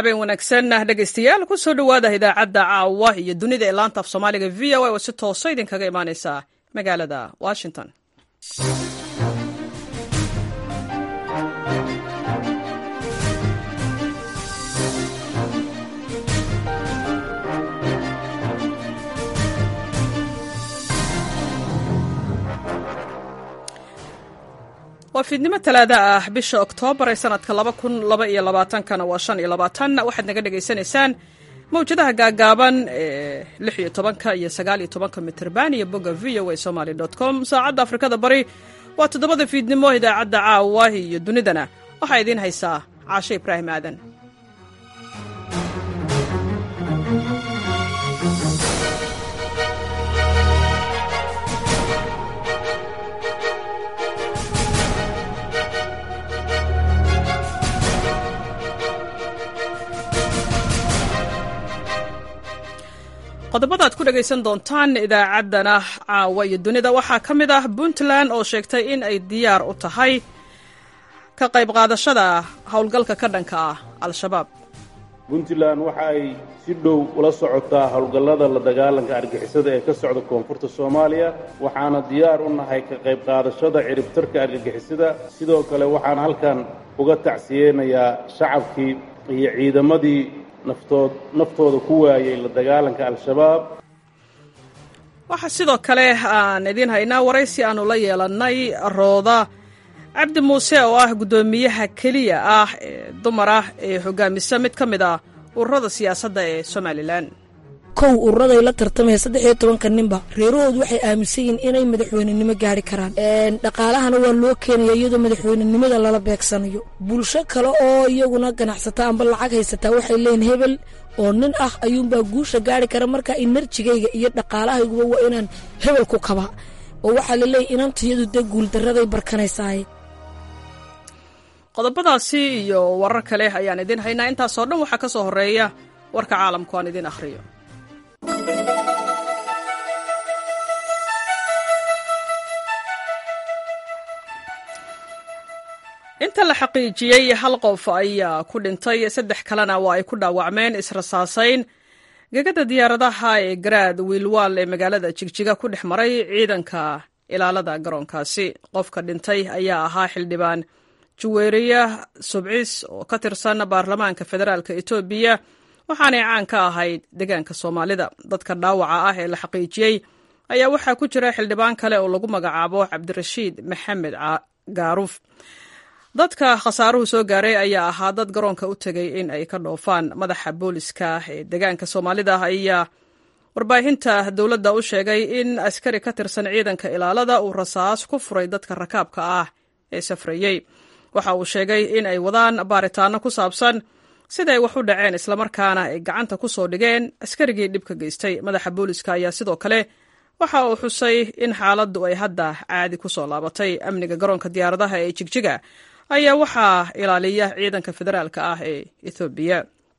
habeen wanaagsan dhegaystayaal kusoo dhowaada idaacadda caawa iyo dunida ee laanta af soomaaliga v o a oo si toosa idinkaga imaaneysa magaalada washington waa fiidnimo talaada ah bisha oktoobar ee sanadka laba kun laba iyo labaatankana waa shan iyo labaatan waxaad naga dhagaysanaysaan mawjadaha gaagaaban ee lix iyo tobanka iyo sagaal iyo tobanka mitrban iyo bogga v o a somaly dot com saacadda afrikada bari waa toddobada fiidnimo idaacadda caawa iyo dunidana waxaa idiin haysaa caashe ibraahim aadan qodobada ad ku dhegaysan doontaan idaacaddana caawa iyo dunida waxaa ka mid ah puntland oo sheegtay in ay diyaar u tahay ka qayb qaadashada howlgalka ka dhanka ah al-shabaab puntland waxa ay si dhow ula socotaa howlgallada la dagaalanka argixisada ee ka socda koonfurta soomaaliya waxaana diyaar u nahay ka qayb qaadashada ciribtarka argagixisada sidoo kale waxaan halkan uga tacsiyeynayaa shacabkii iyo ciidamadii naftood naftooda ku waayey la dagaalanka al-shabaab waxaa sidoo kale aan idiin haynaa waraysi aanu la yeelannay rooda cabdi muuse oo ah guddoomiyaha keliya ah ee dumar ah ee hogaamisa mid ka mid ah ururada siyaasadda ee somalilan kow ururaday la tartamaya saddex iyo tobanka ninba reerahoodu waxay aaminsan yihiin inay madaxweynenimo gaari karaan dhaqaalahana waa loo keenaya iyadoo madaxweynenimada lala beegsanayo bulsho kale oo iyaguna ganacsata amba lacag haysataa waxay leeyihin hebel oo nin ah ayuunbaa guusha gaari kara marka inerjigayga iyo dhaqaalahayguba waa inaan hebel ku kaba oo waxaa laleeyahy inantayadu dee guuldaraday barkanaysaaye qodobadaasi iyo warar kale ayaan idiin haynaa intaasoo dhan waxaa ka soo horreeya warka caalamku aan idiin akhriyo inta la xaqiijiyey hal qof ayaa ku dhintay saddex kalena waa ay ku dhaawacmeen israsaasayn gegada diyaaradaha ee garaad wiilwaal ee magaalada jigjiga ku dhex maray ciidanka ilaalada garoonkaasi qofka dhintay ayaa ahaa xildhibaan juweeriya subcis oo ka tirsan baarlamaanka federaalka etoobiya waxaanay caan ka ahayd deegaanka soomaalida dadka dhaawaca ah ee la xaqiijiyey ayaa waxaa ku jira xildhibaan kale oo lagu magacaabo cabdirashiid maxamed gaaruuf dadka khasaaruhu soo gaaray ayaa ahaa dad garoonka u tegay in ay ka dhoofaan madaxa booliska ee deegaanka soomaalida ayaa warbaahinta dowladda u sheegay in askari ka tirsan ciidanka ilaalada uu rasaas ku furay dadka rakaabka ah ee safrayey waxa uu sheegay in ay wadaan baaritaano ku saabsan siday wax u dhaceen islamarkaana ay gacanta ku soo dhigeen askarigii dhibka geystay madaxa booliska ayaa sidoo kale waxa uu xusay in xaaladdu ay hadda caadi ku soo laabatay amniga garoonka diyaaradaha ee jigjiga ayaa waxaa ilaaliya ciidanka federaalka ah ee ethoobiya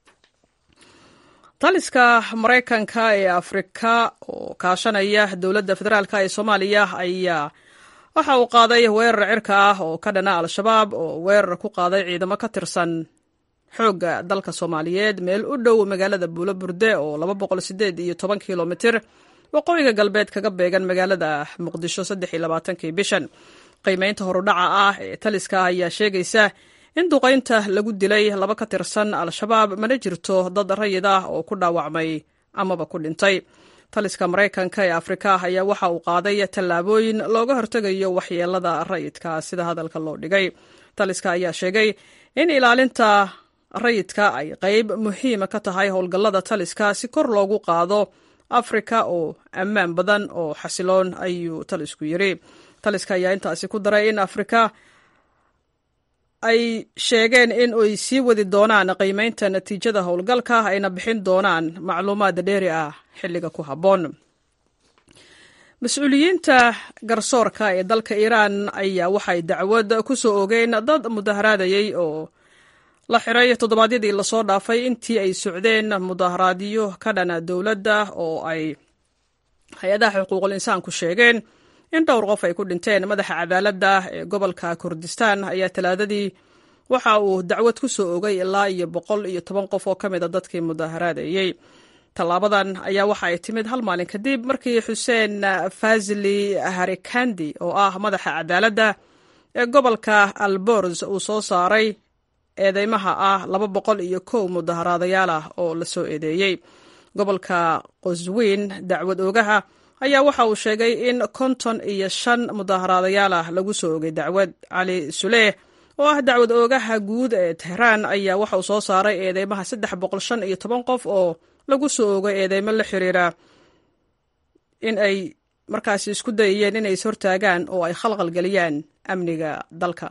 taliska maraykanka ee afrika oo kaashanaya dowladda federaalk ee soomaaliya ayaa waxa uu qaaday weerar cirka ah oo ka dhana al-shabaab oo weerar ku qaaday ciidamo ka tirsan xoogga dalka soomaaliyeed meel u dhow magaalada buulo burde oo laba boqol sideed iyo toban kilomitir waqooyiga galbeed kaga beegan magaalada muqdisho saddex iyo labaatankii bishan qiimeynta horudhaca ah ee taliska ayaa sheegaysa in duqaynta lagu dilay laba ka tirsan al-shabaab mana jirto dad rayid ah oo ku dhaawacmay amaba ku dhintay taliska maraykanka ee afrika ayaa waxa uu qaaday tallaabooyin looga hortegayo waxyeelada rayidka sida hadalka loo dhigay taliska ayaa sheegay in ilaalinta rayidka ay qayb muhiima ka tahay howlgallada taliska si kor loogu qaado afrika oo ammaan badan oo xasiloon ayuu talisku yiri taliska ayaa intaasi ku daray in afrika ay sheegeen in ay sii wadi doonaan qiimeynta natiijada howlgalka ayna bixin doonaan macluumaad dheeri ah xilliga ku habboon mas-uuliyiinta garsoorka ee dalka iiraan ayaa waxay dacwad ku soo ogeen dad mudaharaadayey oo la xiray toddobaadyadii lasoo dhaafay intii ay socdeen mudaharaadyo ka dhana dowladda oo ay hay-adaha xuquuqul insaanku sheegeen in dhowr qof ay ku dhinteen madaxa cadaaladda ee gobolka kurdistan ayaa talaadadii waxa uu dacwad ku soo ogay ilaa iyo boqol iyo toban qof oo ka mid a dadkii mudaaharaadayey tallaabadan ayaa waxa ay timid hal maalin kadib markii xuseen fazili harikandi oo ah madaxa cadaaladda ee gobolka albors uu soo saaray eedeymaha ah laba boqol iyo kow mudaharaadayaal ah oo la soo eedeeyey gobolka qoswiin dacwad oogaha ayaa waxa uu sheegay in konton iyo shan mudaharaadayaal ah lagu soo ogay dacwad cali suleeh oo ah dacwad oogaha guud ee tehraan ayaa waxa uu soo saaray eedeymaha saddex boqol shan iyo toban qof oo lagu soo ogay eedeymo la xiriira in ay markaasi isku dayayeen inay is hortaagaan oo ay khalqal geliyaan amniga dalka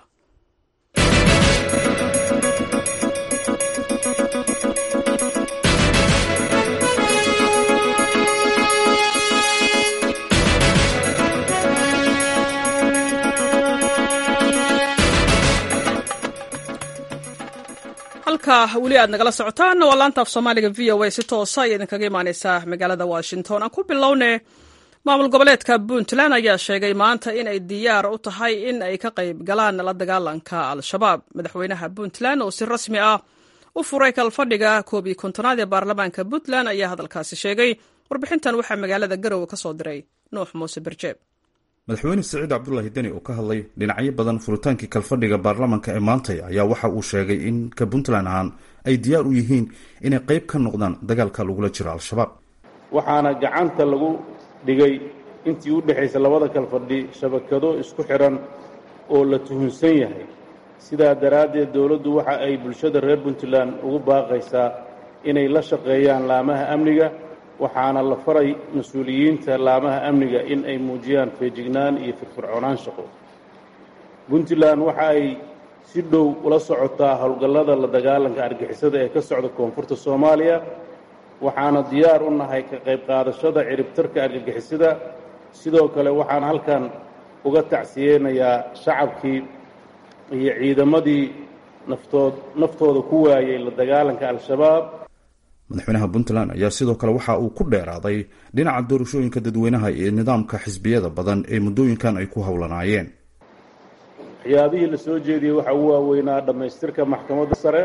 halka weli aad nagala socotaan waa laanta af soomaaliga v o a si toosa ay idinkaga imaaneysaa magaalada washington aan ku bilowne maamul goboleedka puntland ayaa sheegay maanta in ay diyaar u tahay in ay ka qayb galaan la dagaalanka al-shabaab madaxweynaha puntland oo si rasmi ah u furay kalfadhiga koob iyo kontonaad ee baarlamaanka puntland ayaa hadalkaasi sheegay warbixintan waxaa magaalada garowe ka soo diray nuux muuse berjeeb madaxweyne siciid cabdulaahi deni oo ka hadlay dhinacyo badan furitaankii kalfadhiga baarlamanka ee maantay ayaa waxa uu sheegay in ka puntland ahaan ay diyaar u yihiin inay qayb ka noqdaan dagaalka lagula jiro al-shabaab waxaana gacanta lagu dhigay intii u dhexaysa labada kalfadhi shabakado isku xidhan oo la tuhunsan yahay sidaa daraaddeed dowladdu waxa ay bulshada reer puntland ugu baaqaysaa inay la shaqeeyaan laamaha amniga waxaana la faray mas-uuliyiinta laamaha amniga in ay muujiyaan feejignaan iyo firfircoonaan shaqo puntland waxa ay si dhow ula socotaa howlgallada la dagaalanka argixisada ee ka socda koonfurta soomaaliya waxaana diyaar u nahay ka qayb qaadashada ciribtarka argagixisada sidoo kale waxaan halkan uga tacsiyeynayaa shacabkii iyo ciidamadii naftood naftooda ku waayey la dagaalanka al-shabaab madaxweynaha puntland ayaa sidoo kale waxa uu ku dheeraaday dhinaca doorashooyinka dadweynaha iyo nidaamka xisbiyada badan ee muddooyinkan ay ku howlanaayeen waxyaabihii la soo jeediyey waxaa ugu waaweynaa dhammaystirka maxkamadda sare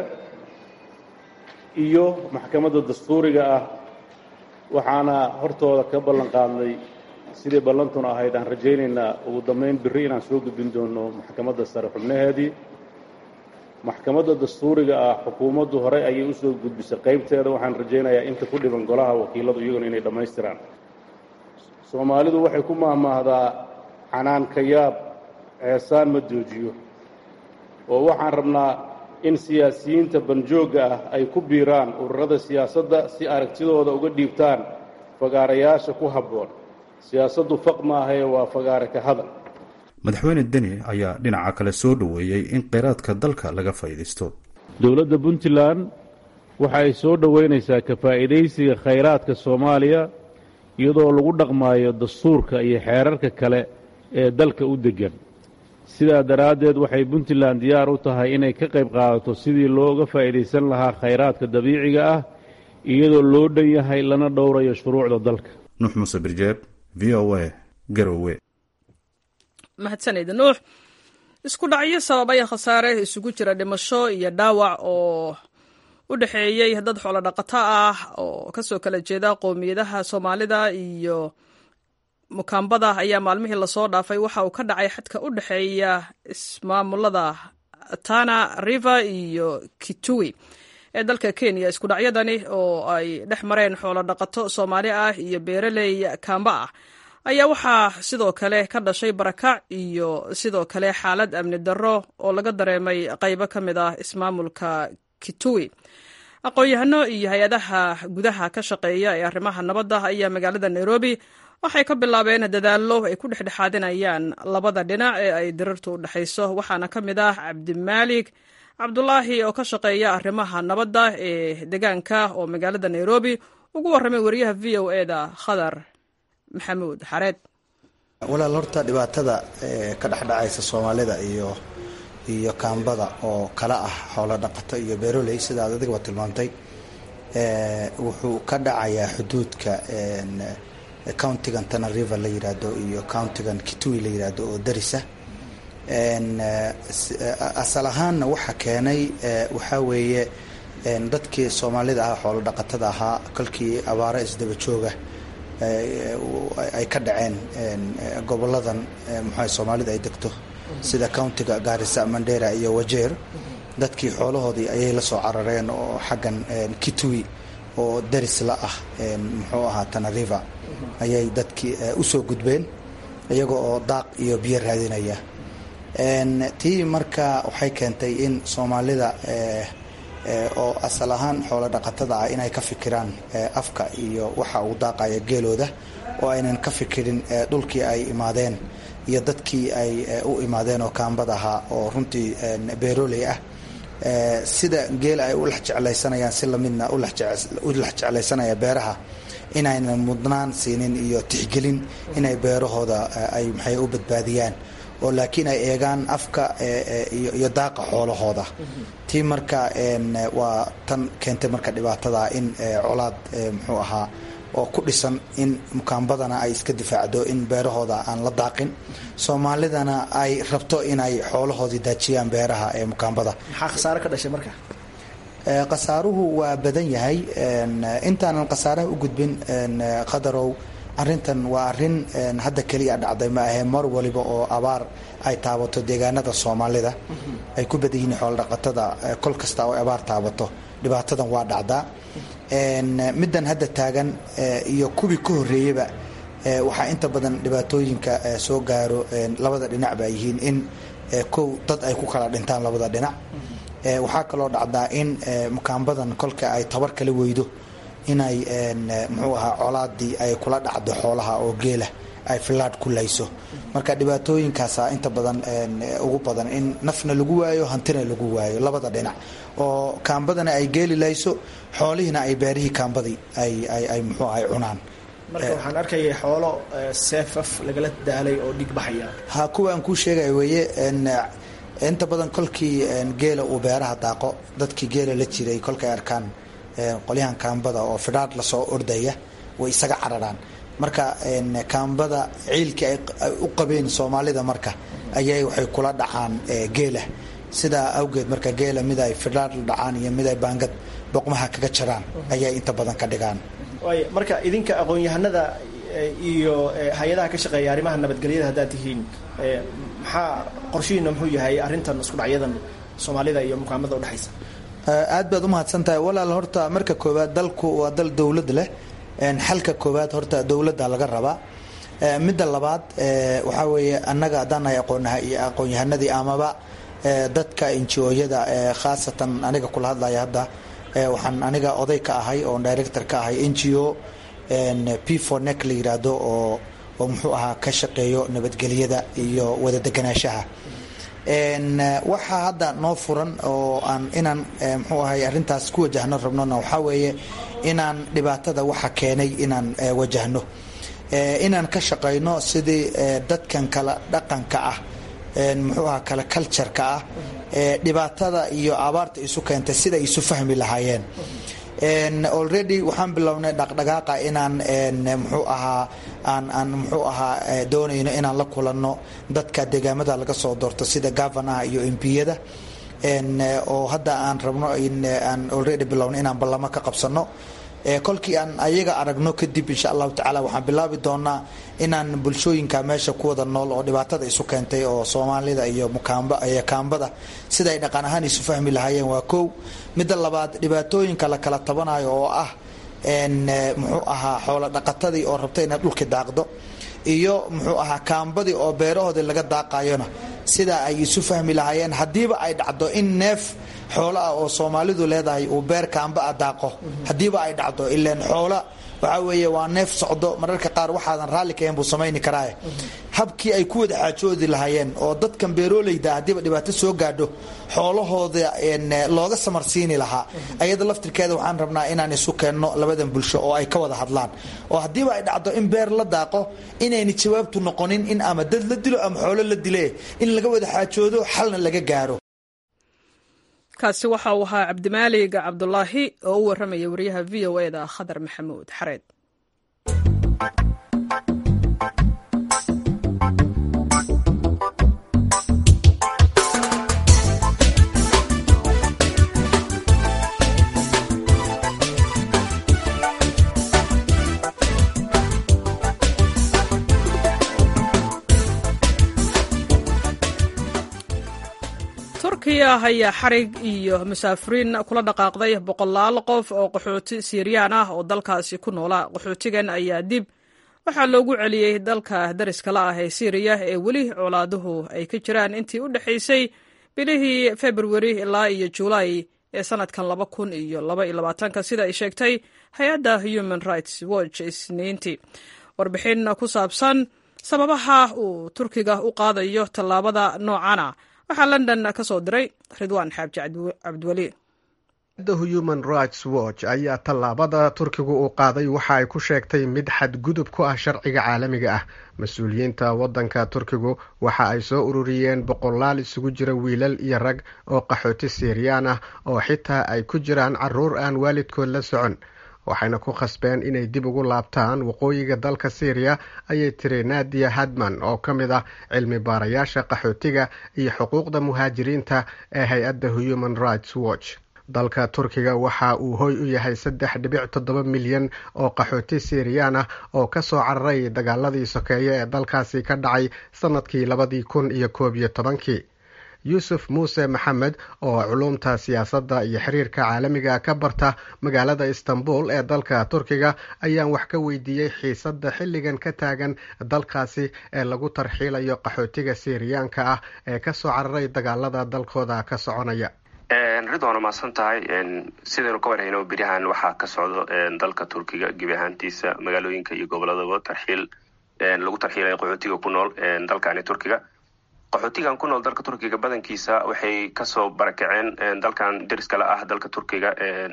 iyo maxkamadda dastuuriga ah waxaana hortooda ka ballan qaadnay sidii ballantuna ahayd aan rajaynaynaa ugu dambayn birri inaan soo gudbin doono maxkamadda sare xubnaheedii maxkamadda dastuuriga ah xukuumaddu horey ayay usoo gudbisay qaybteeda waxaan rajaynayaa inta ku dhiban golaha wakiiladu iyaguna inay dhammaystiraan soomaalidu waxay ku maahmaahdaa canaan ka yaab ceesaan ma joojiyo oo waxaan rabnaa in siyaasiyiinta banjoogga ah ay ku biiraan ururada siyaasadda si aragtidooda uga dhiibtaan fagaarayaasha ku habboon siyaasaddu faq maahae waa fagaare ka hadal madaxweyne deni ayaa dhinaca kale soo dhoweeyey in kheyraadka dalka laga faa'iidaysto dowladda puntland waxa ay soo dhoweynaysaa ka faa'iidaysiga khayraadka soomaaliya iyadoo lagu dhaqmaayo dastuurka iyo xeerarka kale ee dalka u deggan sidaa daraaddeed waxay puntland diyaar u tahay inay ka qayb qaadato sidii looga faa'iidaysan lahaa khayraadka dabiiciga ah iyadoo loo dhan yahay lana dhowrayo shuruucda dalka nuux muuse birjeeb v o a garowe mahadsanayda nuux isku dhacyo sababaya khasaare isugu jira dhimasho iyo dhaawac oo u dhexeeyey dad xoolo dhaqato ah oo kasoo kala jeeda qowmiyadaha soomaalida iyo mukaambada ayaa maalmihii lasoo dhaafay waxa uu ka dhacay xadka u dhexeeya ismaamulada tana river iyo kitui ee dalka kenya isku dhacyadani oo ay dhex mareen xoolo dhaqato soomaali ah iyo beeraley kaamba ah ayaa waxaa sidoo kale ka dhashay barakac iyo sidoo kale xaalad amni darro oo laga dareemay qaybo ka mid ah ismaamulka kitui aqoon-yahano iyo hay-adaha gudaha ka shaqeeya ee arrimaha nabadda ayaa magaalada nairobi waxay ka bilaabeen dadaallo ay ku dhexdhexaadinayaan labada dhinac ee ay dirirtu u dhexayso waxaana ka mid ah cabdimaalik cabdulaahi oo ka shaqeeya arrimaha nabadda ee deegaanka oo magaalada nairobi ugu warramay wariyaha v o e da khadar maxamuud xareed walaal horta dhibaatada ka dhexdhacaysa soomaalida iyo iyo kaambada oo kala ah xoolo dhaqato iyo beeroley sidaad adigaba tilmaamtay wuxuu ka dhacayaa xuduudka countigan tana river la yiraahdo iyo countigan kitui la yiraahdo oo darisa asal ahaanna waxa keenay waxaa weeye dadkii soomaalida ah xoolo dhaqatada ahaa kolkii abaaro isdaba jooga ay ka dhaceen goboladan muxua soomaalida ay degto sida countiga gaarisa mandera iyo wajeer dadkii xoolahoodii ayay la soo carareen oo xaggan kitui oo daris la ah muxuu ahaa tanariva ayay dadkii usoo gudbeen iyaga oo daaq iyo biyo raadinaya tii marka waxay keentay in soomaalida oo asal ahaan xoolo dhaqatada ah inay ka fikiraan afka iyo waxa uu daaqaya geelooda oo aynan ka fikirin dhulkii ay imaadeen iyo dadkii ay u imaadeen oo kaambad ahaa oo runtii beeroley ah sida geel ay u lex jeclaysanayaan si lamidna u lex jeclaysanaya beeraha inaynan mudnaan siinin iyo tixgelin inay beerahooda ay maxay u badbaadiyaan oo laakiin ay eegaan afka iyo daaqa xoolahooda tii marka waa tan keentay marka dhibaatada in colaad muxuu ahaa oo ku dhisan in mukaambadana ay iska difaacdo in beerahooda aan la daaqin soomaalidana ay rabto inay xoolahoodii daajiyaan beeraha ee mukaambada maxaa khasaare ka dhashay marka khasaaruhu waa badan yahay intaanan khasaaraha u gudbin qadarow arintan waa arin hadda keliya dhacday ma ahee mar waliba oo abaar ay taabato deegaanada soomaalida ay ku badan yihiin xoolodhaqatada kol kasta oo abaar taabato dhibaatadan waa dhacdaa middan hadda taagan iyo kuwii ka horeeyeyba waxaa inta badan dhibaatooyinka soo gaaro labada dhinac ba yihiin in kow dad ay ku kala dhintaan labada dhinac waxaa kaloo dhacdaa in mukaambadan kolka ay tabar kala weydo inay muxuu ahaa colaadii ay kula dhacdo xoolaha oo geela ay filaad ku layso marka dhibaatooyinkaasa inta badan ugu badan in nafna lagu waayo hantina lagu waayo labada dhinac oo kaambadana ay geeli layso xoolihiina ay beerihii kaambadii ay muxuu ahay cunaan marka waxaan arkayay xoolo seefaf lagala daalay oo dhig baxaya ha kuwa aan kuu sheegaya weeye inta badan kolkii geela uu beeraha daaqo dadkii geela la jiray kolkay arkaan qolyahan kaambada oo fidhaadh lasoo ordaya way isaga cararaan marka kaambada ciilkii ay u qabeen soomaalida marka ayay waxay kula dhacaan geela sidaa awgeed marka geela mid ay fidhaadh la dhacaan iyo mid ay baangad boqmaha kaga jaraan ayay inta badan ka dhigaan waay marka idinka aqoon-yahanada iyo hay-adaha ka shaqeeya arrimaha nabadgelyada haddaad tihiin maxaa qorshihiina muxuu yahay arrintan isku dhacyadan soomaalida iyo mukaamada udhexaysa aad baad umahadsan tahay walaal horta marka koowaad dalku waa dal dowlad leh xalka koowaad horta dowladda laga rabaa midda labaad waxaa weeye annaga haddaan nahay aqoon-yahanadii amaba dadka injiyada khaasatan aniga kula hadlaya hadda waxaan aniga oday ka ahay oo director ka ahay n g o p for neck la yiraahdo oo oo muxuu ahaa ka shaqeeyo nabadgelyada iyo wada deganaanshaha waxaa hadda noo furan oo aan inaan muxuu ahay arrintaas ku wajahno rabnona waxaa weeye inaan dhibaatada waxa keenay inaan wajahno inaan ka shaqayno sidii dadkan kala dhaqanka ah muxuu ahaa kala cultureka ah dhibaatada iyo abaarta isu keentay sida isu fahmi lahaayeen already waxaan bilownay dhaqdhaqaaqa inaan muxuu ahaa aan aan muxuu ahaa doonayno inaan la kulanno dadka deegaamada laga soo doorto sida governaha iyo mpiyada oo hadda aan rabno aan already bilowno inaan ballamo ka qabsano kolkii aan ayaga aragno kadib insha allahu tacaala waxaan bilaabi doonaa inaan bulshooyinka meesha ku wada nool oo dhibaatada isu keentay oo soomaalida iyo mukaambiyo kaambada sida ay dhaqan ahaan isu fahmi lahaayeen waa kow midda labaad dhibaatooyinka la kala tabanayo oo ah muxuu ahaa xoolo dhaqatadii oo rabta inaad dhulki daaqdo iyo muxuu ahaa kaambadii oo beerahoodii laga daaqayona sida ay isu fahmi lahaayeen haddiiba ay dhacdo in neef xoolo ah oo soomaalidu leedahay uu beer kaamba a daaqo haddiiba ay dhacdo ilaan xoola waxaa weeye waa neef socdo mararka qaar waxaadan raalli kahayn buu samayni karaaye habkii ay ku wada xaajoodi lahaayeen oo dadkan beeroolayda haddiiba dhibaato soo gaadho xoolahooda looga samarsiini lahaa ayada laftirkeeda waxaan rabnaa inaan isu keenno labadan bulsho oo ay ka wada hadlaan oo haddiiba ay dhacdo in beer la daaqo inayna jawaabtu noqonin in ama dad la dilo ama xoolo la dile in laga wada xaajoodo xalna laga gaaro kaasi waxa uu ahaa cabdimaalig cabdulaahi oo u warramaya wariyaha v o e da khadar maxamuud xareed turkiya ayaa xarig iyo musaafiriin kula dhaqaaqday boqolaal qof oo qaxooti siiriyaan ah oo dalkaasi ku noolaa qaxootigan ayaa dib waxaa loogu celiyey dalka dariska la ah ee siiriya ee weli colaaduhu ay ka jiraan intii u dhexaysay bilihii februari ilaa iyo julaay ee sanadkan laba kun iyo laba iyo labaatanka sida ay sheegtay hay-adda human rights watch isniintii warbixin ku saabsan sababaha uu turkiga u qaadayo tallaabada noocana waxaa london ka soo diray ridwaan xaaji cabdiweli da human rights watch ayaa tallaabada turkigu uu qaaday waxa ay ku sheegtay mid xadgudub ku ah sharciga caalamiga ah mas-uuliyiinta waddanka turkigu waxa ay soo ururiyeen boqolaal isugu jira wiilal iyo rag oo qaxooti siiriyaan ah oo xitaa ay ku jiraan caruur aan waalidkood la socon waxayna ku khasbeen inay dib ugu laabtaan waqooyiga dalka syriya ayay tiri nadia hadman oo ka mid ah cilmi baarayaasha qaxootiga iyo xuquuqda muhaajiriinta ee hay-adda human rights watch dalka turkiga waxa uu hoy u yahay saddex dhibic toddoba milyan oo qaxooti siiriyaan ah oo ka soo cararay dagaaladii sokeeye ee dalkaasi ka dhacay sannadkii labadii kun iyo koob iyo tobankii yuusuf muuse maxamed oo culumta siyaasadda iyo xiriirka caalamiga ka barta magaalada istanbul ee dalka turkiga ayaan wax ka weydiiyey xiisadda xilligan ka taagan dalkaasi ee lagu tarxiilayo qaxootiga siiriyaanka ah ee ka soo cararay dagaalada dalkooda ka soconaya ridwaana mahadsan tahay sidaynu ka warhayno beryahan waxaa ka socdo dalka turkiga gebi ahaantiisa magaalooyinka iyo goboladaba tarxiil lagu tarxiilaya qaxootiga ku nool dalkani turkiga qaxootigan ku nool dalka turkiga badankiisa waxay kasoo barakaceen dalkan deriskala ah dalka turkiga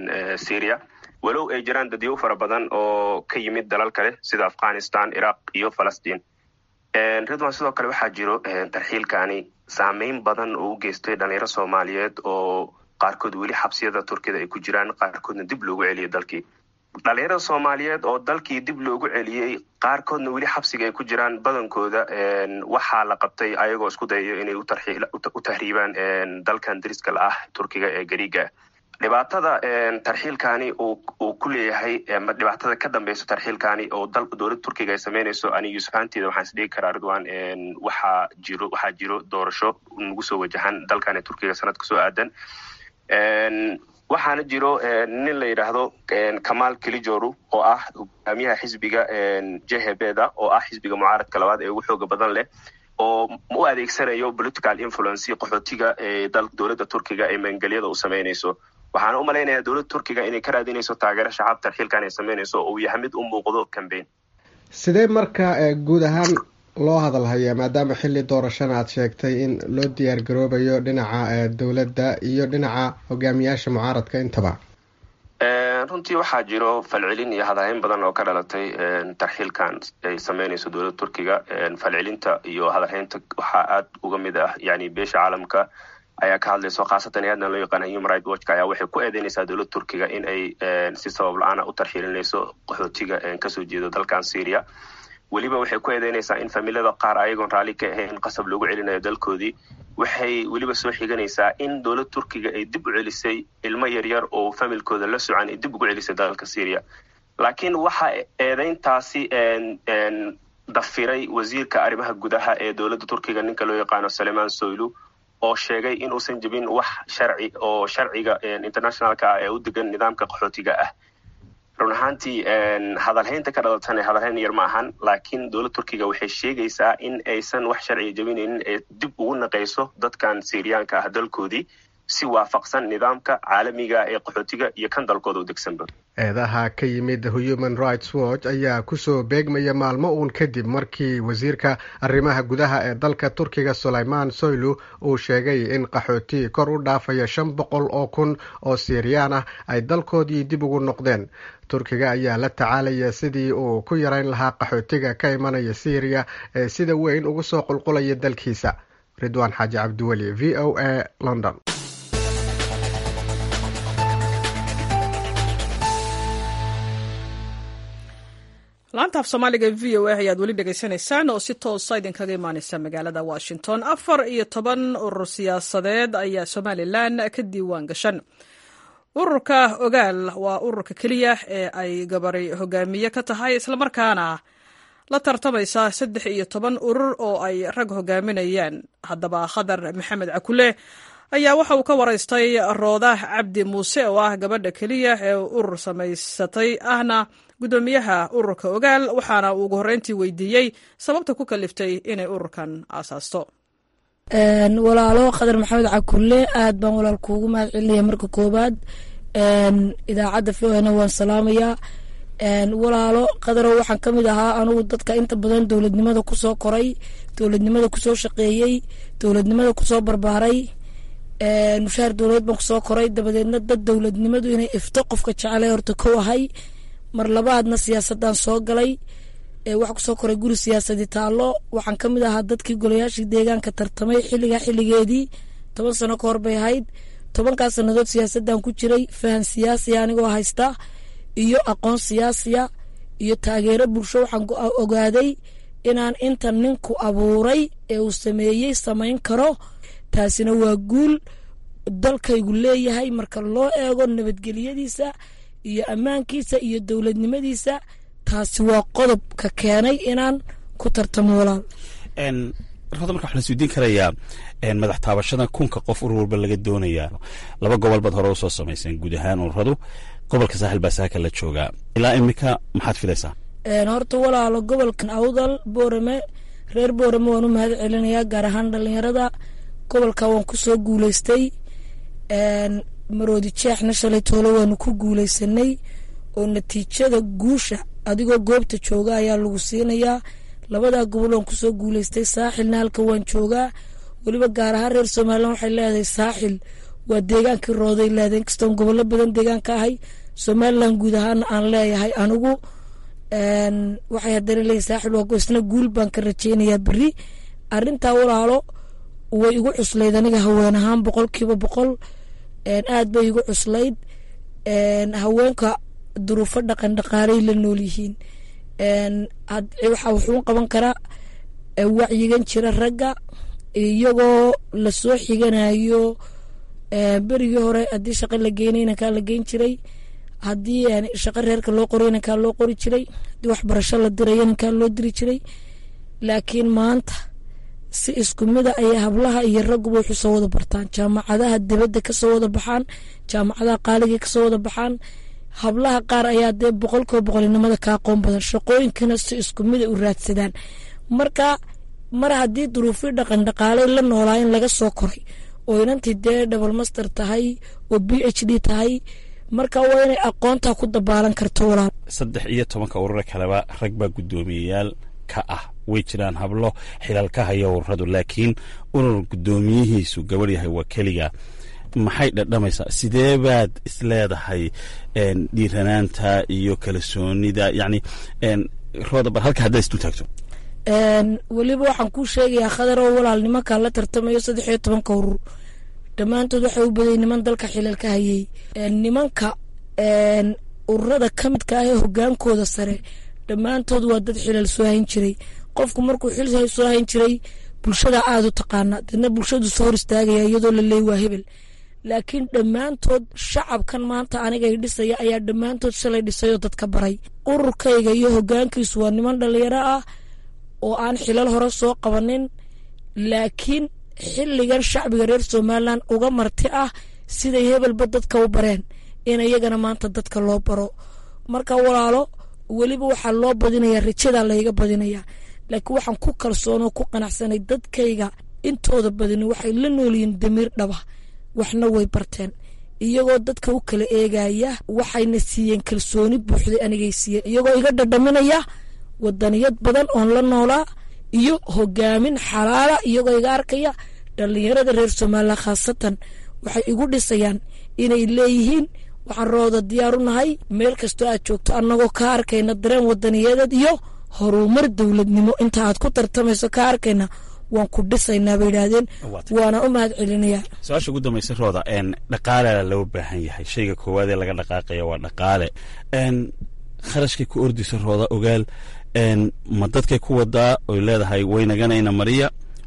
syria walow ay jiraan dadyo fara badan oo ka yimid dalal kale sida afghanistan iraq iyo falastiin ridwan sidoo kale waxaa jiro tarxiilkani saameyn badan oo u geystay dhalinyaro soomaaliyeed oo qaarkood weli xabsiyada turkida ay ku jiraan qaarkoodna dib loogu celiyay dalkii dhalinyarada soomaaliyeed oo dalkii dib loogu celiyey qaarkoodna weli xabsiga ay ku jiraan badankooda waxaa la qabtay ayagoo isku dayayo inay u tahriibaan dalkan deriska la ah turkiga ee gariiga dhibaatada tarxiilkani uu ku leeyahay dhibaatada ka dambeyso tarxiilkani oo dowladda turkiga ay sameynayso ani yuusuf ahanteeda waxaan isdhigi karaa ridwan waxaa jiro waxaa jiro doorasho nagu soo wajahan dalkani turkiga sanadka soo aadan waxaana jiro nin la yidhaahdo kamal kilijoru oo ah hogaamiyaha xisbiga jehebeda oo ah xisbiga mucaaradka labaad ee ugu xooga badan leh oo u adeegsanayo political influency qaxootiga ee dowladda turkiga ee maangelyada u sameynayso waxaana u malaynayaa dowladda turkiga inay ka raadinayso taageero shacab tarxiilkan ay sameynayso oo uu yahay mid u muuqdo cambaign sidee marka guud ahaan loo hadalhayaa maadaama xilli doorashana aad sheegtay in loo diyaar garoobayo dhinaca dowladda iyo dhinaca hogaamiyaasha mucaaradka intaba runtii waxaa jiro falcelin iyo hadalhayn badan oo ka dhalatay tarxiilkan ay sameynayso dowladda turkiga falcelinta iyo hadalhaynta waxaa aad uga mid ah yani beesha caalamka ayaa ka hadlayso khaasatan aadna loo yaqaana human right watchka ayaa waxay ku eedeynaysaa dowladda turkiga in ay si sabab la-aana u tarxiilinayso qaxootiga kasoo jeedo dalkan syria weliba waxay ku eedeynaysaa in familada qaar ayagoon raalli ka ahayn qasab loogu celinayo dalkoodii waxay weliba soo xiganaysaa in dowladda turkiga ay dib u celisay ilmo yaryar oo familkooda la socan ay dib ugu celisay dalka syria laakiin waxa eedeyntaasi dafiray wasiirka arrimaha gudaha ee dowladda turkiga ninka loo yaqaano saleman soylu oo sheegay inuusan jebin wax sharci oo sharciga internationalka ah ee u degan nidaamka qaxootiga ah run ahaantii hadalhaynta ka dhalatana hadalhayn yar ma ahan laakiin dowladda turkiga waxay sheegaysaa in aysan wax sharciga jebinaynin ee dib ugu naqayso dadkan syriyaanka ah dalkoodii si waafaqsan nidaamka caalamiga ee qaxootiga iyo kan dalkooda u degsanba eedaha ka yimid human rights watch ayaa kusoo beegmaya maalmo uun kadib markii wasiirka arrimaha gudaha ee dalka turkiga sulayman soylu uu sheegay in qaxooti kor u dhaafaya shan boqol oo kun oo siiriyaan ah ay dalkoodii dib ugu noqdeen turkiga ayaa la tacaalaya sidii uu ku yarayn lahaa qaxootiga ka imanaya syriya ee sida weyn ugu soo qulqulaya dalkiisa ridwaan xaaji cabdiweli v o a london laanta af soomaaliga v o a ayaad weli dhegaysanaysaan oo si toosa idinkaga imaaneysa magaalada washington afar iyo toban urur siyaasadeed ayaa somalilan ka diiwaan gashan ururka ogaal waa ururka keliya ee ay gabari hogaamiye ka tahay islamarkaana la tartamaysa saddex iyo toban urur oo ay rag hogaaminayaan haddaba khadar maxamed cakule ayaa waxa uu ka waraystay roodah cabdi muuse oo ah gabadha keliya ee urur samaysatay ahna guddoomiyaha ururka ogaal waxaana uu ugu horreyntii weydiiyey sababta ku kaliftay inay ururkan aasaasto walaalo khadar maxamed cakulle aad baan walaal kuugu mahad celinaya marka koobaad idaacadda v o na waan salaamayaa walaalo qadarow waxaan ka mid ahaa anugu dadka inta badan dowladnimada kusoo koray dowladnimada kusoo shaqeeyey dowladnimada kusoo barbaaray mushaar dowladeed baan kusoo koray dabadeedna dad dowladnimadu inay ifto qofka jecela horta kow ahay mar labaadna siyaasadaan soo galay waxaa kusoo koray guri siyaasadi taallo waxaan ka mid ahaa dadkii golayaashii deegaanka tartamay xilligaa xilligeedii toban sano ka hor bay ahayd tobankaa sannadood siyaasaddan ku jiray fahan siyaasiya anigoo haysta iyo aqoon siyaasiya iyo taageero bulsho waxaan ogaaday inaan inta ninku abuuray ee uu sameeyey samayn karo taasina waa guul dalkaygu leeyahay marka loo eego nabadgelyadiisa iyo ammaankiisa iyo dowladnimadiisa taasi waa qodobka keenay inaan ku tartamo walaal rada marka waxaa la isweydiin karayaa madax taabashada kunka qof urur walba laga doonayaa laba gobol baad hore usoo samayseen guud ahaan ururadu gobolka saaxil baa saaka la joogaa ilaa imika maxaad filaysaa horta walaalo gobolkan awdal boorame reer boorame waan u mahad celinayaa gaar ahaan dhalinyarada gobolka waan kusoo guuleystay maroodi jeexna shalay toole waanu ku guuleysanay oo natiijada guusha adigoo goobta jooga ayaa lagu siinayaa labadaa gobol waan kusoo guuleystay saaxilna halka waan joogaa weliba gaar ahaan reer somalilan waxay leedahay saaxil waa deegaankii rooday leedahay inkastoon gobollo badan deegaanka ahay somalilan guud ahaana aan leeyahay anigu waxay haddana leeyihin saaxil waa isna guul baan ka rajeynayaa beri arrintaa walaalo way igu cuslayd aniga haween ahaan boqolkiiba boqol aad bay igu cuslayd haweenka duruufo dhaqan dhaqaalay la nool yihiin waxaa wuxuu qaban karaa wacyigan jira ragga iyagoo lasoo xiganayo berigii hore haddii shaqo la geynay inankaa la geyn jiray haddii shaqo reerka loo qoray inankaa loo qori jiray haddii waxbarasho la diray inankaa loo diri jiray laakiin maanta si isku mida ayay hablaha iyo ragguba waxu soo wada bartaan jaamacadaha dibadda kasoo wada baxaan jaamacadaha qaaliga kasoo wada baxaan hablaha qaar ayaa dee boqolkiiba boqolinimada ka aqoon badan shaqooyinkana si isku mida u raadsadaan marka mar haddii duruufii dhaqan dhaqaaley la noolaa in laga soo koray oo inantii dee double master tahay oo b h d tahay marka waa inay aqoontaa ku dabaalan karto walaal saddex iyo tobanka urura kaleba rag baa guddoomiyeyaal ka ah way jiraan hablo xilal ka haya ururadu laakiin urur guddoomiyihiisu gabadh yahay waa keliga maxay dhadhamaysaa sidee baad isleedahay dhiiranaanta iyo kalsoonida yani rooda bar halka haddaad isdu taagto weliba waxaan kuu sheegayaa khadar oo walaal nimankaa la tartamayo saddex iyo tobanka urur dhammaantood waxay u badayy niman dalka xilal ka hayey nimanka ururada ka midka ah ee hogaankooda sare dhammaantood waa dad xilal soo hayn jiray qofku markuu xil soo hayn jiray bulshada aada u taqaana dadna bulshadu soo hor istaagaya iyadoo la leey waa hebel laakiin dhammaantood shacabkan maanta anigay dhisaya ayaa dhammaantood shalay dhisayoo dadka baray ururkayga iyo hogaankiisu waa niman dhalinyaro ah oo aan xilal hore soo qabanin laakiin xilligan shacbiga reer somalilan uga marti ah siday hebelba dadka u bareen in iyagana maanta dadka loo baro marka walaalo weliba waxaa loo badinaya rajadaa layga badinaya laakiin waxaan ku kalsoonoo ku qanacsanay dadkayga intooda badini waxay la noolyihiin damiir dhaba waxna way barteen iyagoo dadka u kala eegaya waxayna siiyeen kalsooni buuxday anigay siiyeen iyagoo iga dhadhaminaya wadaniyad badan oon la noolaa iyo hogaamin xalaala iyagoo iga arkaya dhallinyarada reer somalilan khaasatan waxay igu dhisayaan inay leeyihiin waxaan rooda diyaar u nahay meel kastoo aad joogto annagoo ka arkayna dareen wadaniyadeed iyo horumar dowladnimo inta aad ku tartamayso ka arkayna waan ku dhisaynaa bay yidhaahdeen waana u mahad celinayaa su-aasha ugu dambaysa rooda dhaqaale loo baahan yahay shayga koowaad ee laga dhaqaaqaya waa dhaqaale kharashkay ku ordisa rooda ogaal ma dadkay ku wadaa oy leedahay waynaganayna mariya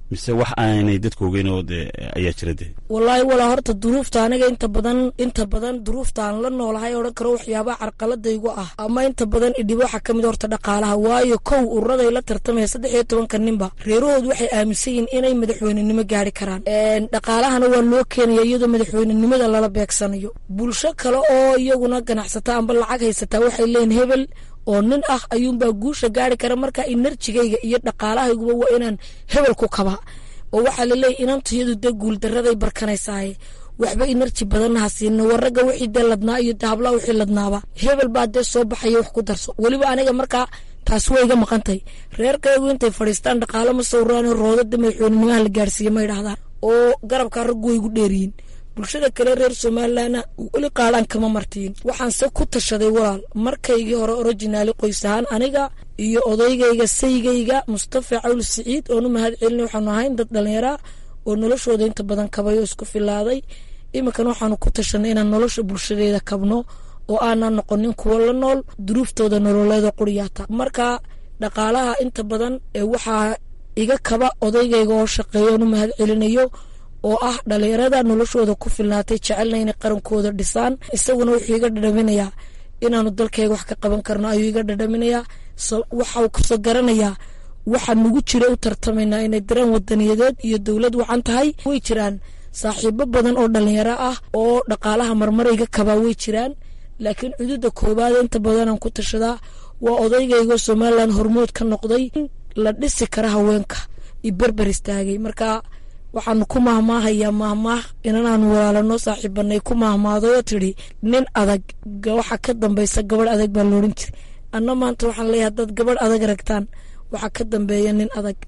mise wax aanay dadku ogeyn oo dee ayaa jira dee wallaahi walaa horta duruufta aniga inta badan inta badan duruufta aan la noolahay odhan karo waxyaabaha carqaladaygu ah ama inta badan idhibo waxaa ka mid horta dhaqaalaha waayo kow ururaday la tartamaya saddex iyo tobanka ninba reerahoodu waxay aaminsan yihiin inay madaxweynenimo gaari karaan dhaqaalahana waa loo keenaya iyadoo madaxweynenimada lala beegsanayo bulsho kale oo iyaguna ganacsata amba lacag haysataa waxay leeyihin hebel oo nin ah ayuunbaa guusha gaari kara marka inerjigayga iyo dhaqaalahayguba waa inaan hebel ku kaba oo waxaa laleeyahy inantayadu dee guuldaraday barkanaysaaye waxba inerji badanna ha siina waragga wixii dee ladnaa iyo hablaha wixii ladnaaba hebel baa dee soo baxaya wax ku darso weliba aniga markaa taasi waa iga maqantay reerkaygu intay fadhiistaan dhaqaalo ma sawiraan roodada madaxweynenimaha la gaarsiiye ma idhahdaan oo garabkaa raggu way igu dheeriyiin bulshada kale reer somalilanna weli qaadhaan kama martiin waxaanse ku tashaday walaal markaygii hore originaali qoys ahaan aniga iyo odaygayga saygayga mustafa cawl siciid oonu mahad celina waxaanu ahayn dad dhallinyara oo noloshooda inta badan kabay oo isku filaaday iminkan waxaanu ku tashanay inaan nolosha bulshadeeda kabno oo aanan noqonin kuwo la nool duruuftooda nololeeda quriyaata marka dhaqaalaha inta badan waxaa iga kaba odaygayga oo shaqeeya oonu mahad celinayo oo ah dhalinyarada noloshooda ku filnaatay jecelna inay qarankooda dhisaan isaguna wuxuu iga dhadhaminayaa inaanu dalkayga wax ka qaban karno ayuu iga dhadhaminayaa waxau kasoo garanayaa waxaa nagu jira u tartamaynaa inay daraan wadaniyadeed iyo dowlad wacan tahay way jiraan saaxiibo badan oo dhalinyaro ah oo dhaqaalaha marmarayga kabaa way jiraan laakiin cududa koobaad inta badanaan ku tashadaa waa odaygaygo somalilan hormood ka noqday la dhisi kara haweenka iyo berber istaagay marka waxaanu ku mahmaahayaa mahmaah inanaanu walaalanoo saaxiibanay ku mahmaadayoo tidhi nin adag waxa ka dambaysa gabadh adag baa loodhan jiray anna maanta waxaan leeyahay haddaad gabadh adag ragtaan waxaa ka dambeeya nin adag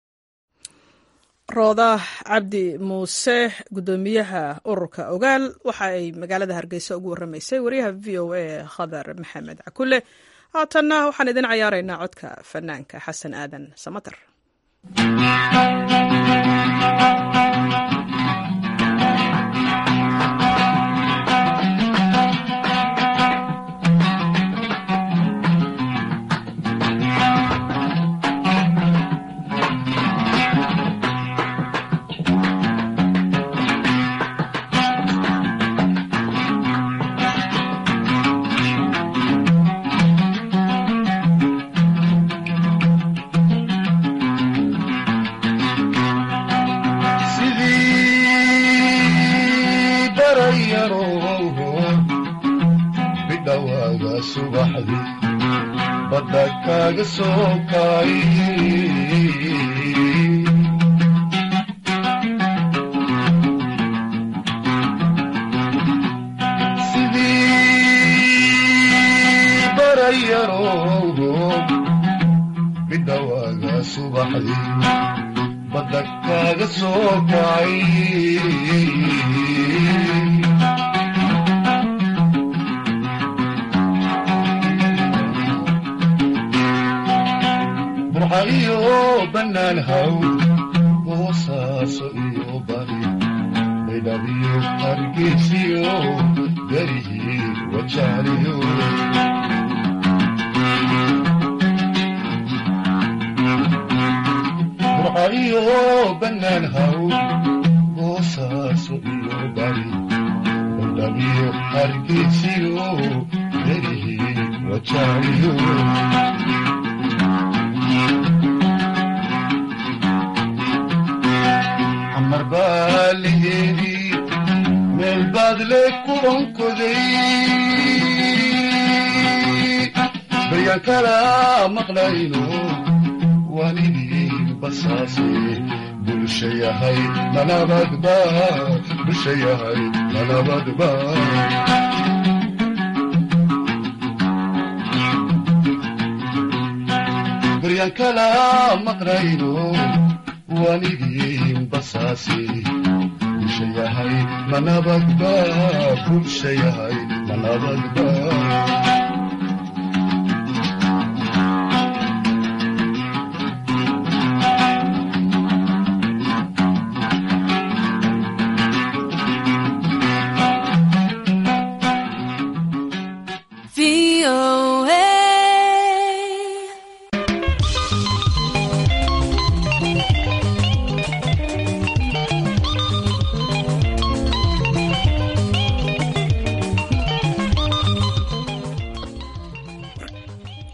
rooda cabdi muuse guddoomiyaha ururka ogaal waxa ay magaalada hargeysa ugu waramaysay wariyaha v o a khadar maxamed cakule haatanna waxaan idin cayaaraynaa codka fanaanka xasan aadan samater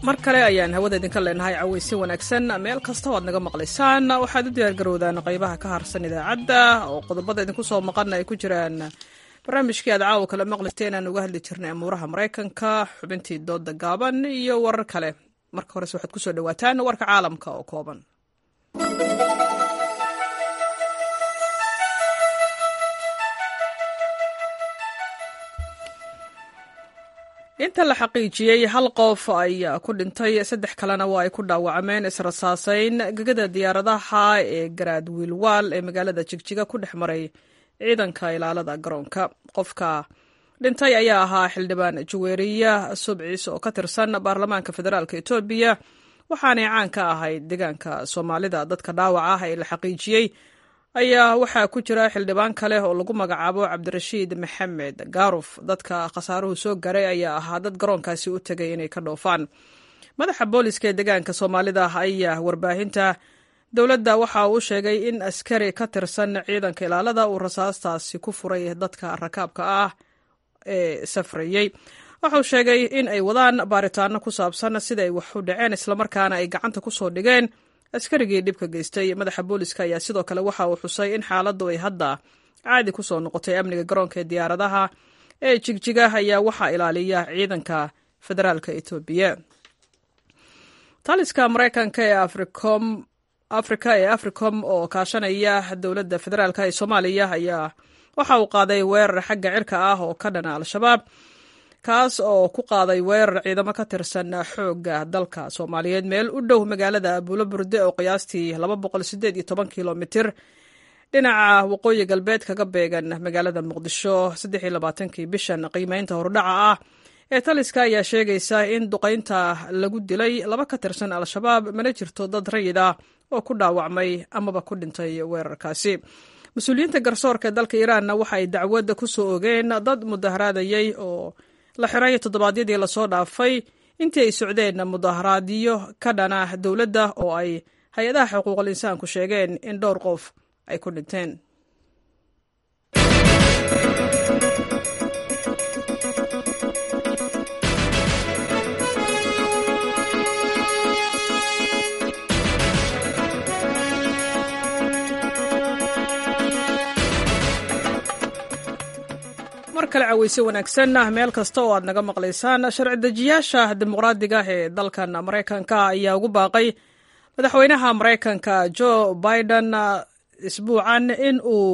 mar kale ayaan hawada idinka leenahay cawaysi wanaagsan meel kasta o aad naga maqlaysaan waxaad u diyaargarowdaan qaybaha ka harsan idaacadda oo qodobada idinku soo maqana ay ku jiraan barnaamijkii aad caawa kale maqlistay inaan uga hadli jirnay amuuraha maraykanka xubintii dooda gaaban iyo warar kale marka horese waxaad kusoo dhawaataan warka caalamka oo kooban inta la xaqiijiyey hal qof ayaa ku dhintay saddex kalena waa ay ku dhaawacmeen israsaasayn gegada diyaaradaha ee garaad wiilwaal ee magaalada jigjiga ku dhex maray ciidanka ilaalada garoonka qofka dhintay ayaa ahaa xildhibaan juweeriya subcis oo ka tirsan baarlamaanka federaalk etoobiya waxaanay caan ka ahayd deegaanka soomaalida dadka dhaawac ah ee la xaqiijiyey ayaa waxaa ku jira xildhibaan kale oo lagu magacaabo cabdirashiid maxamed gaaruf dadka khasaaruhu soo garay ayaa ahaa dad garoonkaasi u tegay inay ka dhoofaan madaxa booliska ee deegaanka soomaalida ayaa warbaahinta dowladda waxa uu sheegay in askari ka tirsan ciidanka ilaalada uu rasaastaasi ku furay dadka rakaabka ah ee safrayey waxauu sheegay in ay wadaan baaritaano ku saabsan sida ay wax u dhaceen islamarkaana ay gacanta ku soo dhigeen askarigii dhibka geystay madaxa booliska ayaa sidoo kale waxa uu xusay in xaaladdu ay hadda caadi ku soo noqotay amniga garoonka ee diyaaradaha ee jigjiga ayaa waxaa ilaaliya ciidanka federaalka etoobiya taliska maraykanka ee africom afrika ee africom oo kaashanaya dowladda federaalk ee soomaaliya ayaa waxa uu qaaday weerar xagga cirka ah oo ka dhana al-shabaab kaas oo ku qaaday weerar ciidamo ka tirsan xoogga dalka soomaaliyeed meel u dhow magaalada abuulo burde oo qiyaastii kilomitir dhinaca waqooyi galbeed kaga beegan magaalada muqdisho kii bishan qiimeynta hordhaca ah ee taliska ayaa sheegaysa in duqaynta lagu dilay laba ka tirsan al-shabaab mana jirto dad rayid ah oo ku dhaawacmay amaba ku dhintay weerarkaasi mas-uuliyiinta garsoorka ee dalka iiraanna waxa ay dacwadda ku soo ogeen dad mudaharaadayey oo la xiray toddobaadyadii lasoo dhaafay intii ay socdeen mudaharaadyo ka dhana dowladda oo ay hay-adaha xuquuqul insaanku sheegeen in dhowr qof ay ku dhinteen mar kale caweyse wanaagsan meel kasta oo aad naga maqlaysaan sharci dejiyaasha dimuqraadiga ee dalkan maraykanka ayaa ugu baaqay madaxweynaha maraykanka joe biden isbuucan in uu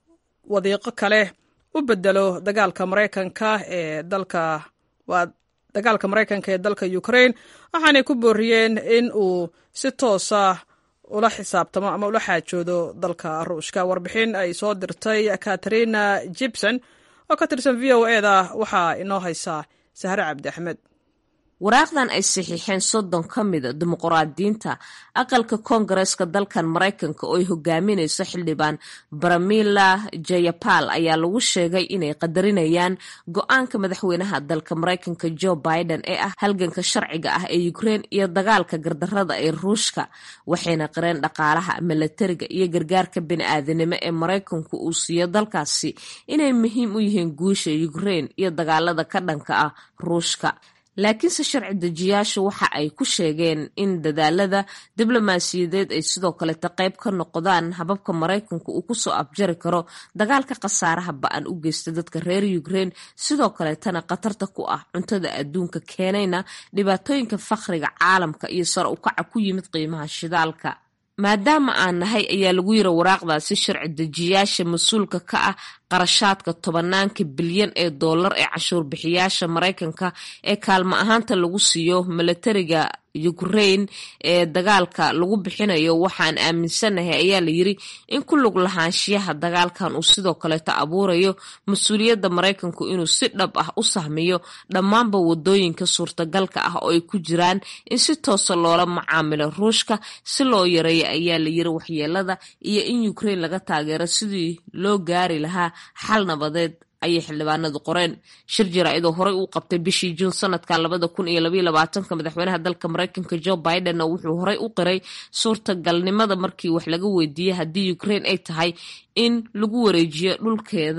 wadiiqo kale u bedelo dagaalka maraykanka ee dalka waa dagaalka maraykanka ee dalka ukraine waxaanay ku booriyeen in uu si toosa ula xisaabtamo ama ula xaajoodo dalka ruushka warbixin ay soo dirtay katarina gibson oo ka tirsan v o e da waxaa inoo haysaa sahre cabdi axmed waraaqdan ay saxiixeen soddon ka mida dimuqraadiyiinta aqalka koongareeska dalkan maraykanka oo ay hogaaminayso xildhibaan baramila jayapal ayaa lagu sheegay inay qadarinayaan go-aanka madaxweynaha dalka maraykanka joe biden ee ah halganka sharciga ah ee ukrein iyo dagaalka gardarada ee ruushka waxayna qareen dhaqaalaha milatariga iyo gargaarka bini-aadanimo ee maraykanku uu siiyo dalkaasi inay muhiim u yihiin guusha ukrein iyo dagaalada ka dhanka ah ruushka laakiinse sharci dejiyaashu waxa ay ku sheegeen in dadaalada diblomaasiyadeed ay sidoo kaleta qayb ka noqdaan hababka maraykanku uu kusoo afjari karo dagaalka khasaaraha ba-an u geysta dadka reer ukrein sidoo kaleetana khatarta ku ah cuntada adduunka keenayna dhibaatooyinka fakhriga caalamka iyo sare ukaca ku yimid qiimaha shidaalka maadaama aan nahay ayaa lagu yiri waraaqdaasi sharci dejiyaasha mas-uulka ka ah qarashaadka tobanaanka bilyan ee dollar ee cashuur bixiyaasha maraykanka ee kaalmo ahaanta lagu siiyo milatariga ukrain ee dagaalka lagu bixinayo waxaan aaminsanahay ayaa la yiri in ku lug lahaanshiyaha dagaalkan uu sidoo kaleeto abuurayo mas-uuliyadda maraykanku inuu si dhab ah u sahmiyo dhammaanba wadooyinka suurtagalka ah oo ay ku jiraan in si toosa loola macaamilo ruushka si loo yareeyo ayaa la yiri waxyeelada iyo in ukrain laga taageero sidii loo gaari lahaa xal nabadeed ayay xildhibaanadu qoreen shir jaraa-idoo horey uu qabtay bishii juun sanadka labada kun iyo labaiyo labaatanka madaxweynaha dalka maraykanka joe biden wuxuu horey u qiray suurtagalnimada markii wax laga weydiiyey haddii ukrain ay tahay in lagu wareejiyo dhulkeeda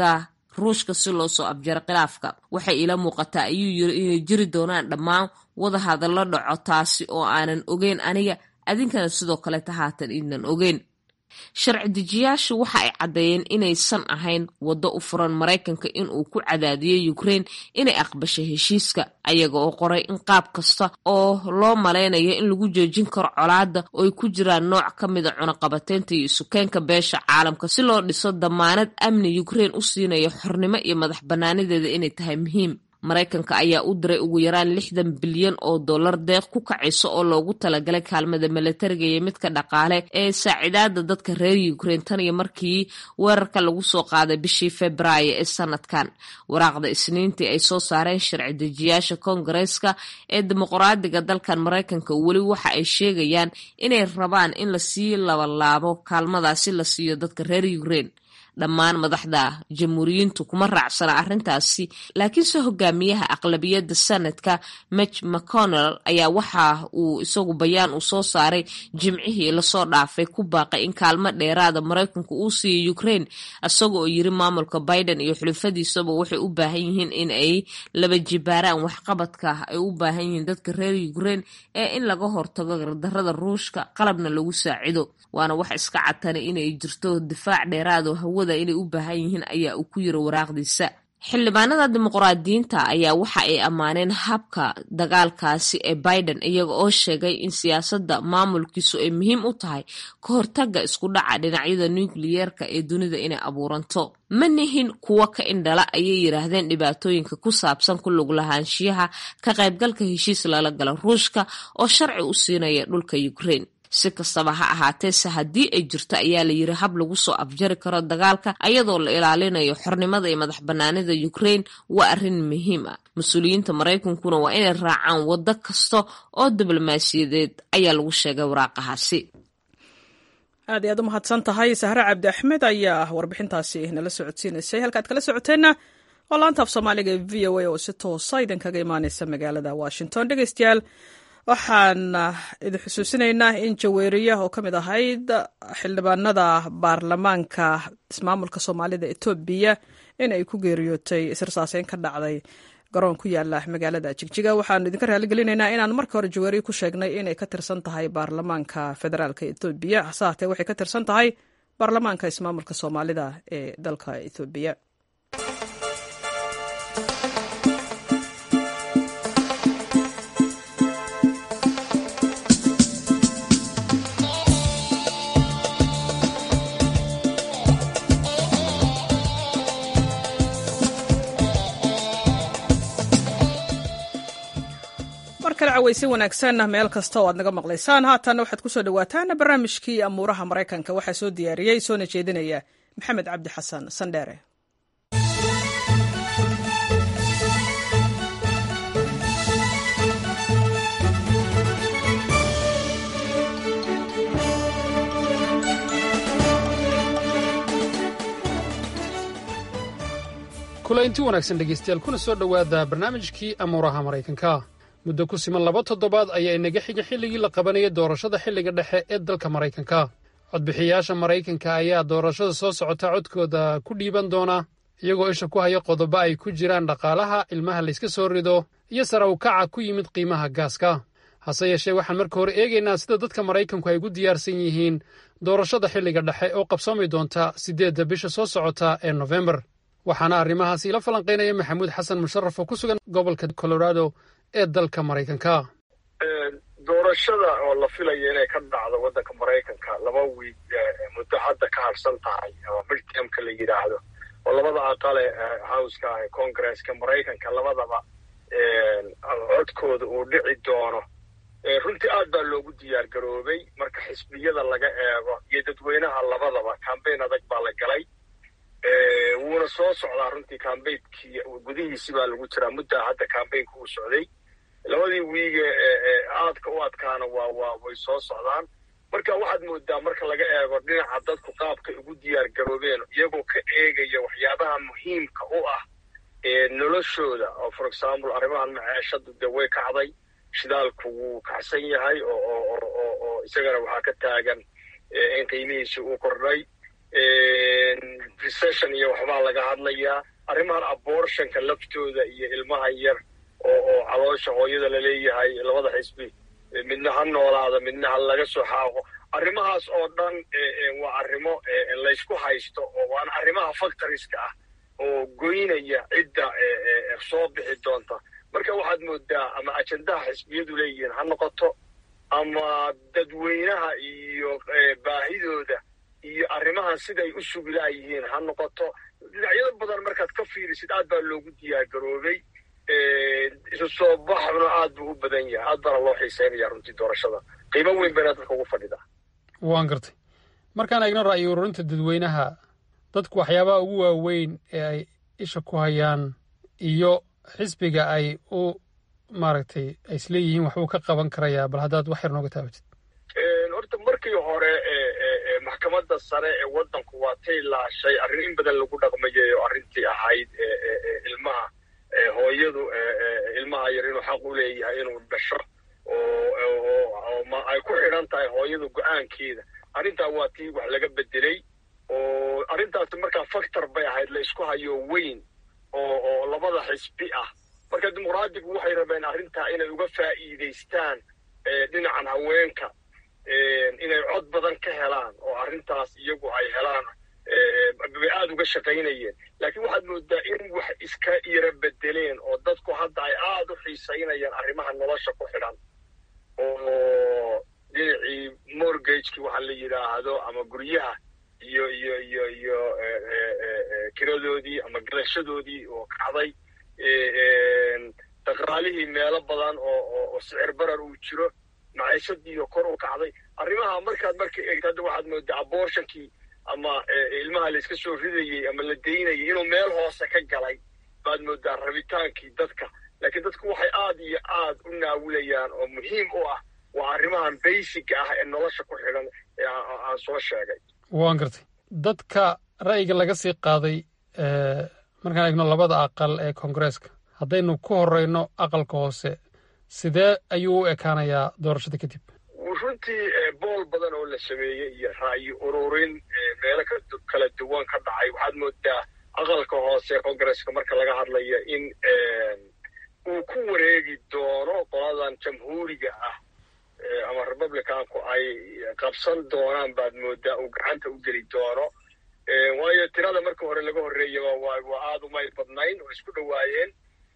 ruushka si loo soo abjaro khilaafka waxay ila muuqataa ayuu yiri inay jiri doonaan dhammaan wadahadallo dhaco taasi oo aanan ogeyn aniga adinkana sidoo kaleta haatan idnan ogeyn sharci dejiyaashu waxa ay caddeeyeen inaysan ahayn waddo u furan maraykanka inuu ku cadaadiyo ukraine inay aqbashay heshiiska ayaga oo qoray in qaab kasta oo loo malaynayo in lagu joojin karo colaadda oo ay ku jiraan nooc ka mida cunaqabateynta iyo isukeenka beesha caalamka si loo dhiso damaanad amni ukraine u siinayo xornimo iyo madax bannaanideeda inay tahay muhiim maraykanka ayaa u diray ugu yaraan lixdan bilyan oo dollar deeq ku kacayso oo loogu talagalay kaalmada milatariga iyo midka dhaqaale ee saacidaada dadka reer ukraine tan iyo markii weerarka lagu soo qaaday bishii februaayo ee sanadkan waraaqda isniintii ay soo saareen sharci dejiyaasha koongareeska ee dimuqraadiga dalkan maraykanka weli waxa ay sheegayaan inay rabaan in lasii labalaabo kaalmadaasi la siiyo dadka reer ukraine dhammaan madaxda jamhuuriyiintu kuma raacsana arrintaasi laakiinse hogaamiyaha aqlabiyadda sanadka mitch mcconnell ayaa waxa uu isagu bayaan uu soo saaray jimcihii lasoo dhaafay ku baaqay in kaalmo dheeraada maraykanku uu siiyo ukraine isaga oo yiri maamulka biden iyo xulufadiisaba waxay u baahan yihiin in ay laba jibaaraan waxqabadka ay u baahan yihiin dadka reer ukraine ee in laga hortago gardarada ruushka qalabna lagu saacido waana wax iska catana inay jirto difaac dheeraado hawada inay u baahan yihiin ayaa uu ku yiri waraaqdiisa xildhibaanada dimuqraadiyiinta ayaa waxa ay ammaaneen habka dagaalkaasi ee biden iyaga oo sheegay in siyaasadda maamulkiisu ay muhiim u tahay ka hortaga isku dhaca dhinacyada nukliyeerka ee dunida inay abuuranto ma nihin kuwa ka indhala ayay yidhaahdeen dhibaatooyinka ku saabsan ku lug lahaanshiyaha ka qaybgalka heshiis lala gala ruushka oo sharci u siinaya dhulka ukraine si kastaba ha ahaateese haddii ay jirto ayaa la yiri hab lagu soo afjari karo dagaalka ayadoo la ilaalinayo xornimada iyo madax banaanida ukraine waa arrin muhiim ah mas-uuliyiinta maraykankuna waa inay raacaan waddo kasta oo diblomaasiyadeed ayaa lagu sheegay waraaqahaasi aad iy aad u mahadsan tahay sahre cabdi axmed ayaa warbixintaasi nala socodsiinaysay halkaad kala socoteenna oo laanta af soomaaliga ee v o a oo si toosa idinkaga imaaneysa magaalada washington dhegeystayaal waxaan idin xusuusinaynaa in jaweeriya oo ka mid ahayd xildhibaanada baarlamaanka ismaamulka soomaalida etoobiya in ay ku geeriyootay israsaaseyn ka dhacday garoon ku yaala magaalada jigjiga waxaanu idinka raaligelinaynaa inaan marka hore jaweeriya ku sheegnay inay ka tirsan tahay baarlamaanka federaalka etoobiya hase haatee waxay ka tirsan tahay baarlamaanka ismaamulka soomaalida ee dalka etoobiya weysi wanaagsan meel kasta oo aad naga maqlaysaan haatanna waxaad kusoo dhawaataan barnaamijkii amuuraha maraykanka waxaa soo diyaariyey soona jeedinaya maxamed cabdi xasan sandheere kulaynti wanaagsan dhegaystayaal kuna soo dhowaada barnaamijkii amuuraha maraykanka muddo ku siman laba toddobaad ayaa inaga xiga xilligii la qabanayay doorashada xilliga dhexe ee dalka maraykanka codbixiyayaasha maraykanka ayaa doorashada soo socota codkooda ku dhiiban doona iyagoo isha ku haya qodobo ay ku jiraan dhaqaalaha ilmaha layska soo rido iyo sara u kaca ku yimid qiimaha gaaska hase yeeshee waxaan marka hore eegaynaa sida dadka maraykanku ay ugu diyaarsan yihiin doorashada xilliga dhexe oo qabsoomi doonta siddeedda bisha soo socota ee nofembar waxaana arrimahaasi ila falanqaynaya maxamuud xasan musharaf oo ku sugan gobolka colorado ee dalka maraykanka doorashada oo la filaya inay ka dhacdo waddanka maraykanka laba wiig muddo hadda ka harsan tahay ama midtermka la yidhaahdo oo labada aqale howska ah ee congresska maraykanka labadaba codkooda uu dhici doono runtii aad baa loogu diyaar garoobay marka xisbiyada laga eego iyo dadweynaha labadaba cambayn adag baa la galay wuuna soo socdaa runtii cambaynkii gudihiisi baa lagu jiraa muddaa hadda cambaynka uu socday labadii wiige aadka u adkaana waa waa way soo socdaan marka waxaad moodaa marka laga eego dhinaca dadku qaabkay ugu diyaar garoobeen iyagoo ka eegaya waxyaabaha muhiimka u ah noloshooda oo for example arrimahan maceeshadu dee way kacday shidaalku wuu kacsan yahay oo isagana waxaa ka taagan in qiimihiisi uu kordhay recession iyo waxbaa laga hadlayaa arrimahan abortionka laftooda iyo ilmahan yar oo oo caloosha hooyada laleeyahay labada xisbi midna ha noolaada midna ha laga soo xaaqo arrimahaas oo dhan waa arrimo laysku haysto oo waana arrimaha factoriska ah oo goynaya cidda soo bixi doonta marka waxaad moodaa ama ajendaha xisbiyadu leeyihiin ha noqoto ama dadweynaha iyo baahidooda iyo arrimahan siday u sugilaayihiin ha noqoto dhinacyado badan markaad ka fiirisid aad baa loogu diyaargaroobay isu soo baxna aad buu u badan yahay aad baana loo xiiseynaya runtii doorashada qiimo weyn bayna dadka ugu fadhidaa waan gartay markaan eegno ra'yi ururinta dadweynaha dadku waxyaabaha ugu waaweyn ee ay isha ku hayaan iyo xisbiga ay u maaragtay ay isleeyihiin waxbuu ka qaban karayaa bal haddaad wax yar nooga taabatid horta markii hore maxkamadda sare ee waddanku waa tay laashay arrin in badan lagu dhaqmayay oo arrintii ahayd ilmaha hooyadu ilmaha yar inuu xaq u leeyahay inuu dhasho oo ay ku xidhan tahay hooyadu go-aankeeda arrintaa waa tii wax laga bedelay oo arrintaasi markaa factor bay ahayd la isku hayo weyn oo oo labada xisbi ah marka dimuqraadigu waxay rabeen arrintaa inay uga faa'iidaystaan dhinacan haweenka inay cod badan ka helaan oo arrintaas iyagu ay helaan bay aada uga shaqaynayeen laakiin waxaad moodaa in wax iska yara bedeleen oo dadku hadda ay aada u xiisaynayaan arrimaha nolosha ku xidhan oo dhinacii mortgageki waxa la yidhaahdo ama guryaha iyo iyo iyo iyo kiradoodii ama galashadoodii oo kacday dhaqaalihii meelo badan oo oo sicir barar uu jiro maciishadiiyo kor u kacday arrimaha markaad marka eegto hadda waxaad moodaa abortionkii ama ilmaha la iska soo ridayey ama la daynayay inuu meel hoose ka galay baad moodaa rabitaankii dadka laakiin dadku waxay aad iyo aad u naawilayaan oo muhiim u ah waa arrimahan basiga ah ee nolosha ku xidhan ee aan soo sheegay waan gartay dadka ra'yiga laga sii qaaday markaan eegno labada aqal ee koongareeska haddaynu ku horeyno aqalka hoose sidee ayuu u ekaanayaa doorashada kadib runtii bool badan oo la sameeyey iyo ra'yi ururin meelo kala duwan ka dhacay waxaad moodaa aqalka hoose ee koongareeska marka laga hadlaya in uu ku wareegi doono qoladan jamhuuriga ah ama republicanku ay qabsan doonaan baad moodaa uu gacanta u geli doono waayo tirada marka hore laga horreeyaba waa aada umay badnayn oo isku dhowaayeen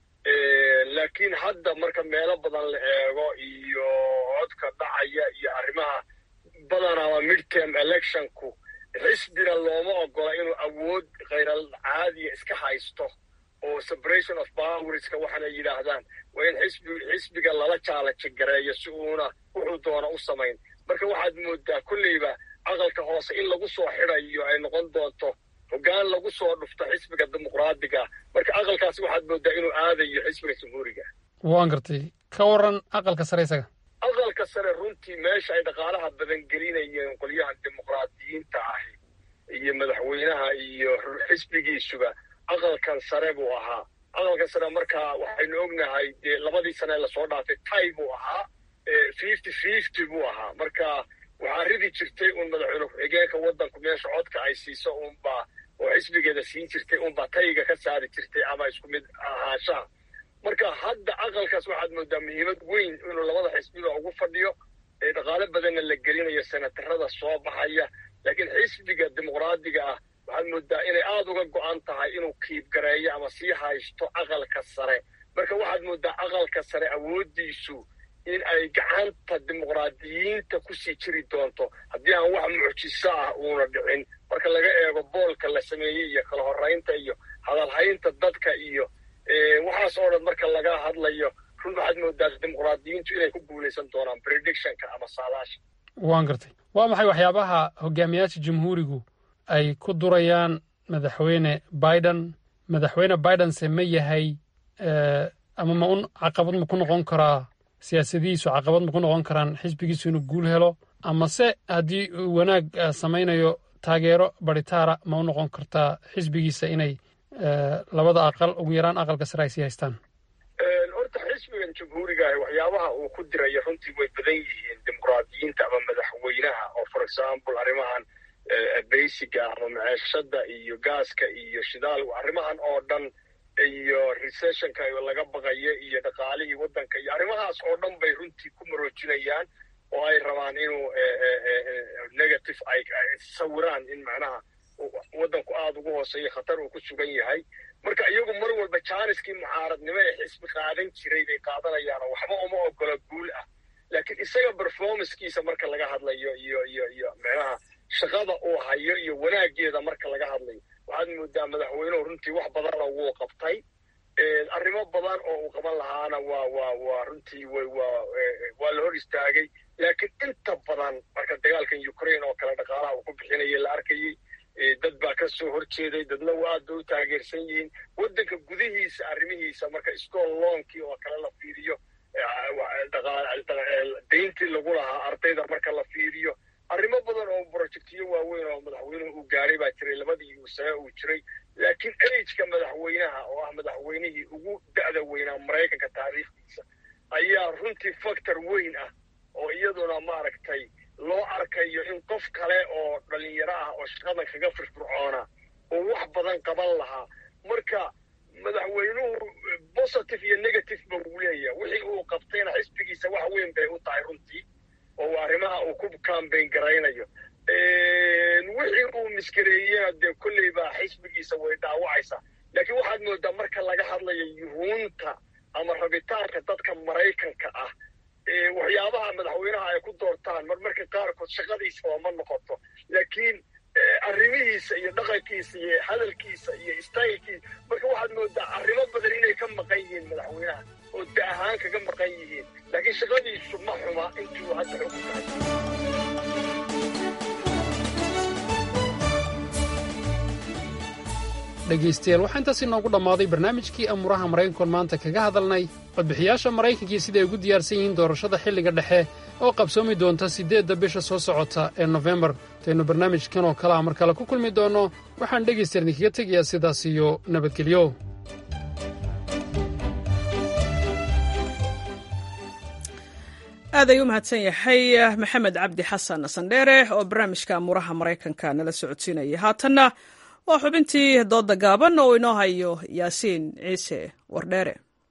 laakiin hadda marka meelo badan la eego iyo codka dhacaya iyo arrimaha badanaba midterm electionku xisbina looma ogola inuu awood khayral caadiya iska haysto oo separation of powerska waxaana yidhaahdaan waa in xisbi xisbiga lala jaalaji gareeyo si uuna wuxuu doona u samayn marka waxaad moodaa kolleyba aqalka hoose in lagu soo xidayo ay noqon doonto hoggaan lagu soo dhufto xisbiga dimuqraadiga marka aqalkaasi waxaad moodaa inuu aadayo xisbiga jamhuuriga waan gartay ka waran aqalka sare isaga aqalka sare runtii meesha ay dhaqaalaha badan gelinayeen qolyahan dimuqraadiyiinta ahi iyo madaxweynaha iyo xisbigiisuba aqalkan sare buu ahaa aqalkan sare markaa waxaynu ognahay dee labadii sane lasoo dhaafay tay buu ahaa fifty fifty buu ahaa marka waxaa ridi jirtay uun madaxweyne ku-xigeenka waddanku meesha codka ay siiso uunbaa oo xisbigeeda siin jirtay uunbaa tayga ka saari jirtay ama isku mid ahaanshaha marka hadda aqalkaas waxaad moodaa muhiimad weyn inuu labada xisbiba ugu fadhiyo ee dhaqaale badanna la gelinayo senatarada soo baxaya laakiin xisbiga dimuqraadiga ah waxaad moodaa inay aada uga go-an tahay inuu kiibgareeyo ama sii haysto aqalka sare marka waxaad moodaa aqalka sare awooddiisu in ay gacanta dimuqraadiyiinta kusii jiri doonto haddii aan wax mucjiso ah uuna dhicin marka laga eego boolka la sameeyey iyo kala horeynta iyo hadalhaynta dadka iyo waxaas oo dhan marka laga hadlayo run waxaad moodaa dimuqraadiyiintu inay ku guulaysan doonaan predictionka ama saadaasha waan gartay waa maxay waxyaabaha hogaamiyaasha jamhuurigu ay ku durayaan madaxweyne biden madaxweyne bidense ma yahay ama ma un caqabad ma ku noqon karaa siyaasadihiisu caqabad ma ku noqon karaan xisbigiisu inuu guul helo amase haddii uu wanaag samaynayo taageero baritaara ma u noqon kartaa xisbigiisa inay labada aqal ugu yaraan aqalka sare ay sii haystaan horta xisbigan jamhuurigaah waxyaabaha uu ku diraya runtii way badan yihiin dimuqraadiyiinta ama madaxweynaha oo for example arrimahan basiga ama maceeshada iyo gaaska iyo shidaal arrimahan oo dhan iyo recessionka laga baqayo iyo dhaqaalihii waddanka iyo arrimahaas oo dhan bay runtii ku maroojinayaan oo ay rabaan inuu negative ay sawiraan in macnaha waddanku aada ugu hooseeya khatar uu ku sugan yahay marka iyagu mar walba jaaniskii mucaaradnimo ee xisbi qaadan jiray bay qaadanayaan oo waxba uma ogola guul ah laakiin isaga performancekiisa marka laga hadlayo iyo iyo iyo macnaha shaqada uu hayo iyo wanaageeda marka laga hadlayo waxaad moodaa madaxweynuhu runtii wax badana wuu qabtay arrimo badan oo uu qaban lahaana waa waa waa runtii way waa waa la hor istaagay laakiin inta badan marka dagaalkan ukraine oo kale dhaqaalaha uu ku bixinaya la arkayey dad baa ka soo horjeeday dadna waa aad bay u taageersan yihiin waddanka gudihiisa arrimihiisa marka school loonkii oo kale la fiiriyo dayntii lagu lahaa ardayda marka la fiiriyo arrimo badan oo projectiyo waaweyn oo madaxweynuhu uu gaaray baa jiray labadii sane uu jiray laakiin ageka madaxweynaha oo ah madaxweynihii ugu da'da weynaa maraykanka taariikhdiisa ayaa runtii factor weyn ah oo iyaduna maaragtay loo arkayo in qof kale oo dhalinyaro ah oo shaqadan kaga firfircoona oo wax badan qaban lahaa marka madaxweynuhu positive iyo negative ba uu leeyahay wixii uu qabtayna xisbigiisa wax weyn bay u tahay runtii oo arrimaha uu ku cambayn garaynayo wixii uu miskareeyena dee kolley baa xisbigiisa way dhaawacaysaa laakiin waxaad moodaa marka laga hadlayo yuhuunta ama rabitaanka dadka maraykanka ah waxyaabaha madaxweynaha ay ku doortaan mar marka qaarkood shaqadiisaba ma noqoto laakiin arrimihiisa iyo dhaqankiisa iyo hadalkiisa iyo staylkiisa marka waxaad moodaa arrimo badan inay ka maqan yihiin madaxweynaha oo da ahaan kaga maqan yihiin laakiin shaqadiisu ma xuma intuu hadda xog tahay dhegaystayaal waxaa intaas inoogu dhammaaday barnaamijkii amuuraha maraykankoon maanta kaga hadalnay codbixiyaasha maraykankii siday ugu diyaarsan yihiin doorashada xilliga dhexe oo qabsoomi doonta siddeedda bisha soo socota ee nofembar intaynu barnaamijkan oo kale ah mar kale ku kulmi doonno waxaan dhegaystayaal idinkaga tegayaa sidaas iyo nabadgelyo aad ayuu u mahadsan yahay maxamed cabdi xasan sandheere oo barnaamijka amuuraha maraykanka nala socodsiinaya haatanna waa xubintii dooda gaaban oo inoo hayo yaasiin ciise wardheere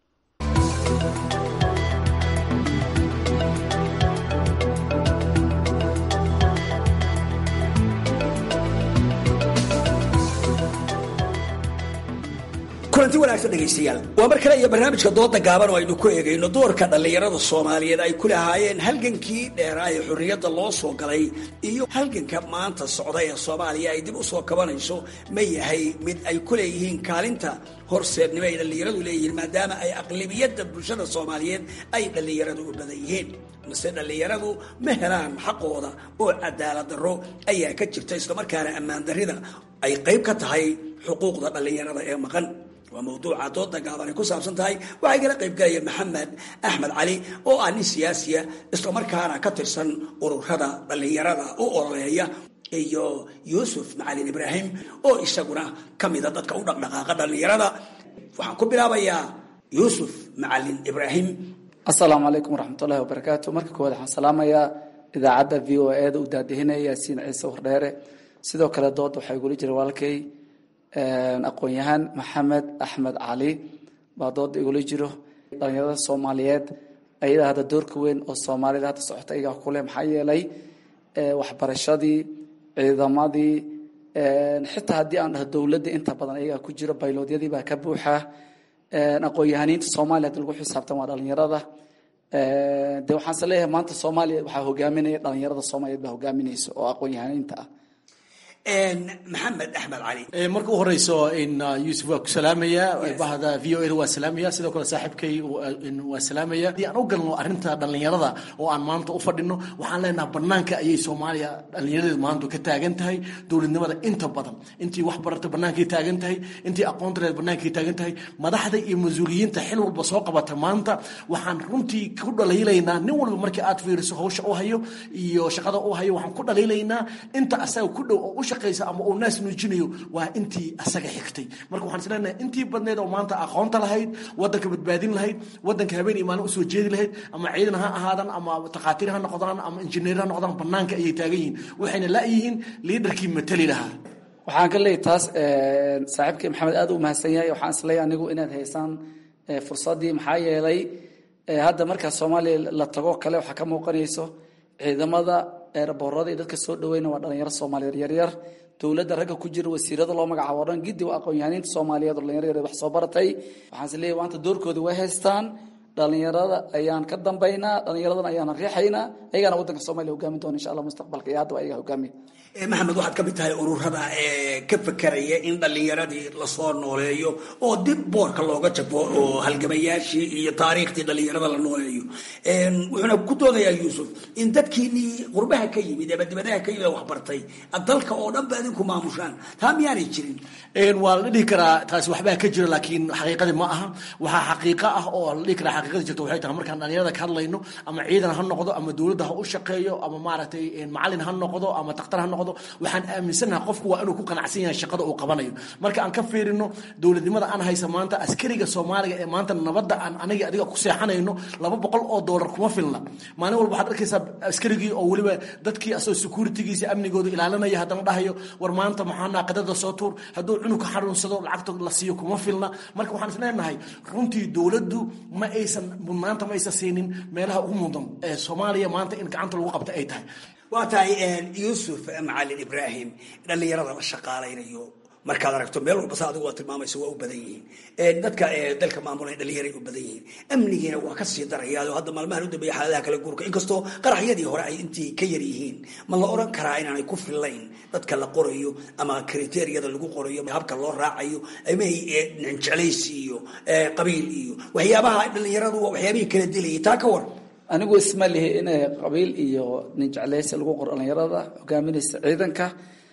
kulanti wanaagsan dhegaystayaal waa mar kale iyo barnaamijka dooda gaaban oo aynu ku eegayno doorka dhallinyarada soomaaliyeed ay ku lahaayeen halgankii dheeraa ee xorriyadda loo soo galay iyo halganka maanta socda ee soomaaliya ay dib u soo kabanayso ma yahay mid ay ku leeyihiin kaalinta horseednimo ay dhallinyaradu leeyihiin maadaama ay aqlibiyadda bulshada soomaaliyeed ay dhallinyaradu u badan yihiin mise dhallinyaradu ma helaan xaqooda oo cadaalad darro ayaa ka jirta islamarkaana ammaan darrida ay qayb ka tahay xuquuqda dhallinyarada ee maqan waa mawduuca dooda gaaban ay ku saabsan tahay waxay kala qayb galaya maxamed axmed cali oo ah nin siyaasiya islamarkaana ka tirsan ururada dhallinyarada u ololeeya iyo yuusuf macalin ibraahim oo isaguna ka mida dadka u dhaqdhaqaaqa dhallinyarada waxaan ku bilaabayaa yuusuf macalin ibraahim asalaamu calaykum waraxmatullahi wabarakaatu marka koowaad waxaan salaamayaa idaacadda v o e da u daadihinaya yaasiin ciise wardheere sidoo kale dooda waxaa igula jira walaalkay aqoon-yahaan maxamed axmed cali baa dooda igula jiro dhalinyarada soomaaliyeed ayadaa hadda doorka weyn oo soomaalida hadda socota iyagaa kuleh maxaa yeelay waxbarashadii ciidamadii xitaa haddii aan dhaho dowladda inta badan iyagaa ku jiro bayloodyadii baa ka buuxa aqoon-yahaniinta soomaaliya hadii lagu xisaabtan waa dhalinyarada de waxaanse leeyahay maanta soomaaliya waxaa hogaaminaya dhalinyarada soomaaliyeed baa hogaaminaysa oo aqoon-yahaniinta ah maxamed axmed cali marka u horeyso in yuusuf waa ku salaamaya bahda v o a waa salaamaya sidoo kale saaxiibkay waa salaamaya haddii aan u galno arrinta dhallinyarada oo aan maanta u fadhino waxaan leenaha banaanka ayay soomaaliya dhallinyaradeedu maanta ka taagan tahay dowladnimada inta badan intii wax barata bannaankay taagan tahay intii aqoontareed bannaankay taagan tahay madaxda iyo mas-uuliyiinta xil walba soo qabata maanta waxaan runtii ku dhaliilaynaa nin walba markii aad fiiriso hawsha u hayo iyo shaqada u hayo waxaan ku dhaliilaynaa inta asaga ku dhow oo u shaqaysa ama uu naas nuujinayo waa intii asaga xigtay marka waxaan isleenahay intii badneed oo maanta aqoonta lahayd wadanka badbaadin lahayd wadanka habeen iyo maalin usoo jeedi lahayd ama ciidan ha ahaadan ama takhaatiir ha noqdaan ama injineer ha noqdaan banaanka ayay taagan yihiin waxayna la-yihiin liidarkii matali lahaa waxaan ka leeyahy taas saaxiibkii maxamed aad u mahadsan yahay waxaan isleeyahay anigu inaad haysaan fursaddii maxaa yeelay hadda markaa soomaaliya la tago kale waxaa ka muuqanayso ciidamada eeraboorada iyo dadka soo dhaweyna waa dhalinyaro soomaaliyeed yaryar dowladda ragga ku jira wasiirada loo magacaabo o dhan giddi waa aqoon-yahaniinta soomaaliyeed oo dhalinyaro yaryar wax soo baratay waxaan is leeyahay maanta doorkooda way haystaan dhalinyarada ayaan ka dambaynaa dhalinyaradana ayaan riixaynaa ayagaana wadanka soomaliya hogaamin doona insha allah mustaqbalka iyo hadda waa ayaga hogaamiya maxamed waxaad ka mid tahay ururada ee ka fekeraya in dhallinyaradii lasoo nooleeyo oo dib boorka looga jabo oo halgamayaashii iyo taariikhtii dhallinyarada la nooleeyo wuxuuna ku doodayaa yuusuf in dadkiinii qurbaha ka yimid ama dibadaha ka yimid waxbartay dalka oo dhan ba idinku maamushaan taa miyaanay jirin waa la dhihi karaa taasi waxbaa ka jira laakiin xaqiiqadii ma aha waxaa xaqiiqo ah oo la dhihi karaa xaqiiqadii jirta waxay tahay markaan dhalinyarada ka hadlayno ama ciidan ha noqdo ama dowladda ha u shaqeeyo ama maaragtay macalin ha noqdo ama takhtar ha noqdo waxaan aaminsanaha qofku waa inuu ku qanacsan yahay shaqada uu qabanayo marka aan ka fiirino dowladnimada aan haysa maanta askariga soomaaliga ee maanta nabadda aan aniga adiga ku seexanayno laba boqol oo doolar kuma filna maalin walba waxaad arkaysaa askarigii oo weliba dadkii asoo securitygiisa amnigooda ilaalinaya haddana dhahayo war maanta maxaa naaqadada soo tuur hadduu cunug ka xanuunsado lacagta la siiyo kuma filna marka waxaan isleenahay runtii dowladdu ma aysan maanta ma aysan siinin meelaha ugu mudan ee soomaaliya maanta in gacanta lagu qabta ay tahay waa tahay yuusuf macalin ibraahim dhallinyarada la shaqaalaynayo markaad aragto meel walba sa adigu waa tilmaamaysa waa u badan yihiin dadka dalka maamulay dhallinyaray u badan yihiin amnigiina waa ka sii darayaa oo hadda maalmahan u dambeeya xaaladaha kala guurka inkastoo qaraxyadii hore ay intii ka yar yihiin ma la oran karaa inaanay ku fillayn dadka la qorayo ama kriteeriyada lagu qorayo habka loo raacayo ama jeclaysi iyo qabiil iyo waxyaabaha dhallinyaradu waa waxyaabihii kala dilayay taa ka war anigu isma lihi in qabiil iyo nin jeclaysi lagu qoro dhalinyarada hogaaminaysa ciidanka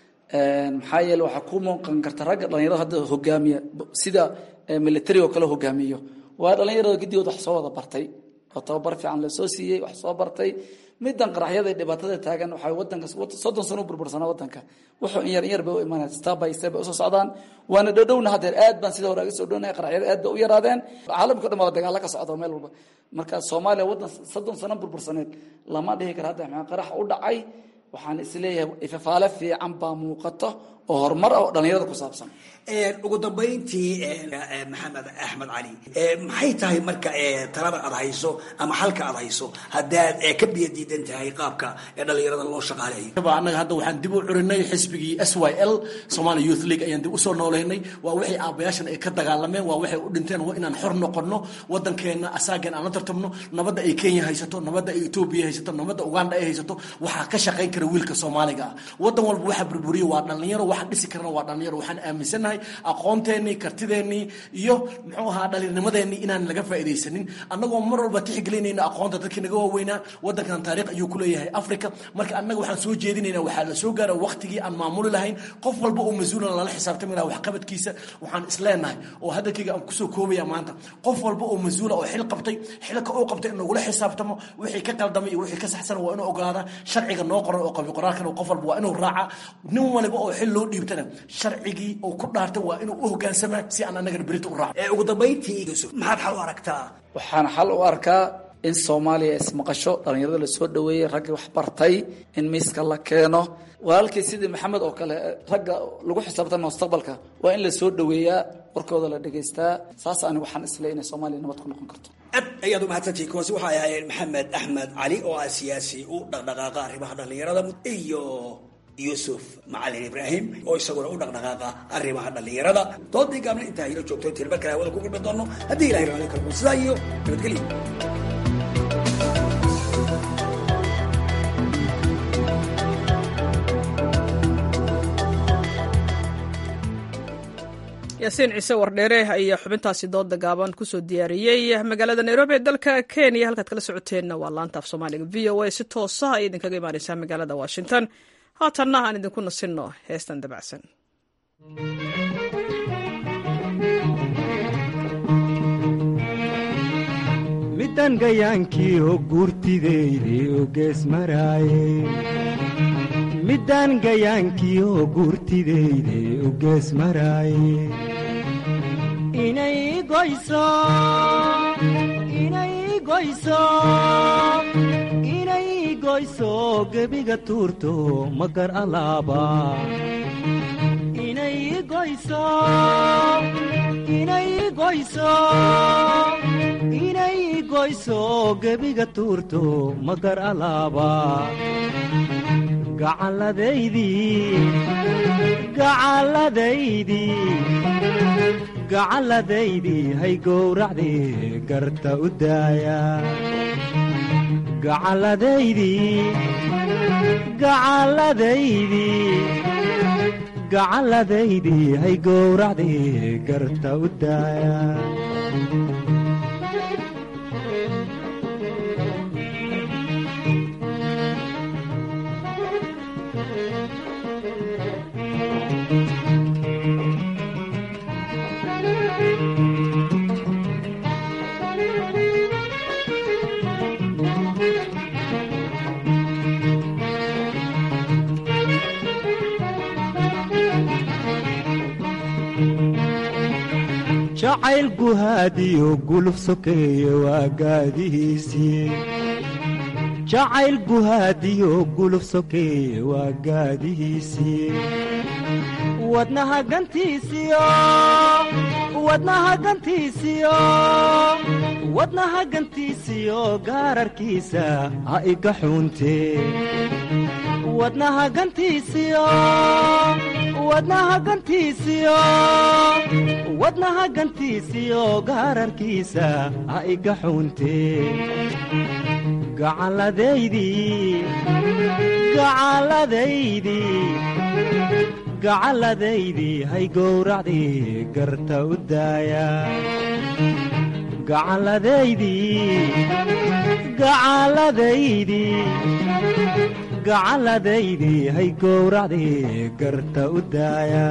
maxaa yeele waxaa ku muuqan karta ragga dhalinyarada hadda hogaamiya sida military oo kale hogaamiyo waa dhalinyarada gidigood wax soo wada bartay oo tababar fiican lasoo siiyey wax soo bartay midan qaraxyada dhibaatada taagan waxay wadanka soddon sano u burbursanaa wadanka wuxuu in yar in yar bay u imaanaya step by step bay usoo socdaan waana dhowdhowna haddeer aad baan sida hore aga soo dhownahay qaraxyada aad bay u yaraadeen caalamka o dhan waa dagaalo ka socda meel walba marka soomaaliya waddan soddon sano burbursaneed lama dhihi kara hadda maxaa qarax u dhacay waxaan isleeyahay ifafaale fiican baa muuqato oo horumar ah oo dhallinyarada ku saabsan ugu dambayntii maxamed axmed cali maxay tahay marka talada aad hayso ama xalka aad hayso haddaad ka biyo diidan tahay qaabka dhallinyarada loo shaqaaleeyo annaga hadda waxaan dib u curinay xisbigii s y l somalia youth league ayaan dib usoo nooleynay waa wixii aabayaashan ay ka dagaalameen waa waxay u dhinteen waa inaan xor noqono wadankeena asaagan aan la tartamno nabadda ay kenya haysato nabadda ay etoobiya haysato nabadda uganda ay haysato waxaa ka shaqayn kara wiilka soomaaliga ah wadan walba waxa burburiya waa dhallinyaro waxa dhisi karana waa dhallinyaro waxaan aaminsanahay aqoonteenii kartideenii iyo muxuu ahaa dhalinnimadeenii inaan laga faa'iidaysanin annagoo mar walba tixgelinayna aqoonta dadkii naga waaweynaa wadankan taariikh ayuu ku leeyahay africa marka annaga waxaan soo jeedinaynaa waxaa la soo gaara waqtigii aan maamuli lahayn qof walba oo mas-uulan lala xisaabtami laha waxqabadkiisa waxaan isleenahay oo hadalkayga aan kusoo koobaya maanta qof walba oo mas-uula oo xil qabtay xilka uu qabtay in lagula xisaabtamo wixii ka qaldamay iyo wixii ka saxsan waa inuu ogolaada sharciga noo qoran oo qabi qoraalkan qof walba waa inuu raaca nin waliba oo xil loo dhiibtana sharcigii uu ku dhaartay waa inuu u hogaansamaa si aan annagana berita u raaco ugu dambayntii yuusuf maxaad xal u aragtaa waxaan xal u arkaa in soomaaliya ismaqasho dhallinyarada lasoo dhaweeyey raggii wax bartay in miiska la keeno walaalkii sidii maxamed oo kale ragga lagu xisaabtama mustaqbalka waa in la soo dhaweeyaa warkooda la dhegaystaa saas anigu waxaan isle inay soomaaliya nabad ku noqon karto aad ayaad umahadsantihi kuwaasi waxay ahaayeen maxamed axmed cali oo ah siyaasi u dhaqdhaqaaqa arrimaha dhallinyarada iyo yuusuf macalin ibraahim oo isaguna u dhaqdhaqaaqa arrimaha dhallinyarada doodii gaabna intaa hilo joogto intiin mar kale hawada ku kulmi doono haddii ilahay raali karmo sidaa iyo nabadgelyo yaasiin ciise wardheere ayaa xubintaasi dooda gaaban kusoo diyaariyey magaalada nairobi ee dalka kenya halkaad kala socoteenna waa laanta af soomaaliga v o a si toosa ayay idinkaga imaaneysaa magaalada washington haatanna aan idinku nasinno heestan dabacsan midan gayaankii oo guurtideydi u gees maraaye middaan gayaankiyo guurtidayde u gees maraaye inay goyso inay goyso inay goyso gebiga tuurto magar alaaba inay goyso inay goyso inay goyso gebiga tuurto magar alaaba gacalladaydii gacalladaydii gacalladaydii hay gowracdii garta u daaya gacalladaydii gacalladaydii gacalladaydii hay gowracdii garta u daaya jacayl guhaadiyo guluf sokeeye waa gaadihiisii jacayl guhaadiyo guluf sokeeye waa gaadihiisii wadnaha gantiisiyo wadnaha gantiisiyo wadnaha gantiisiyo gaararkiisa ha iga xuuntee wadnaha gantiisiyo wadnaha gantiisiyo wadnaha gantiisiyo gaararkiisa ha iga xuuntee gacalladaydii gacalladaydii gacalladaydii hay gowracdii garta u daaya gacalladaydii gacalladaydii gacalladaydii hay gowracdii garta u daaya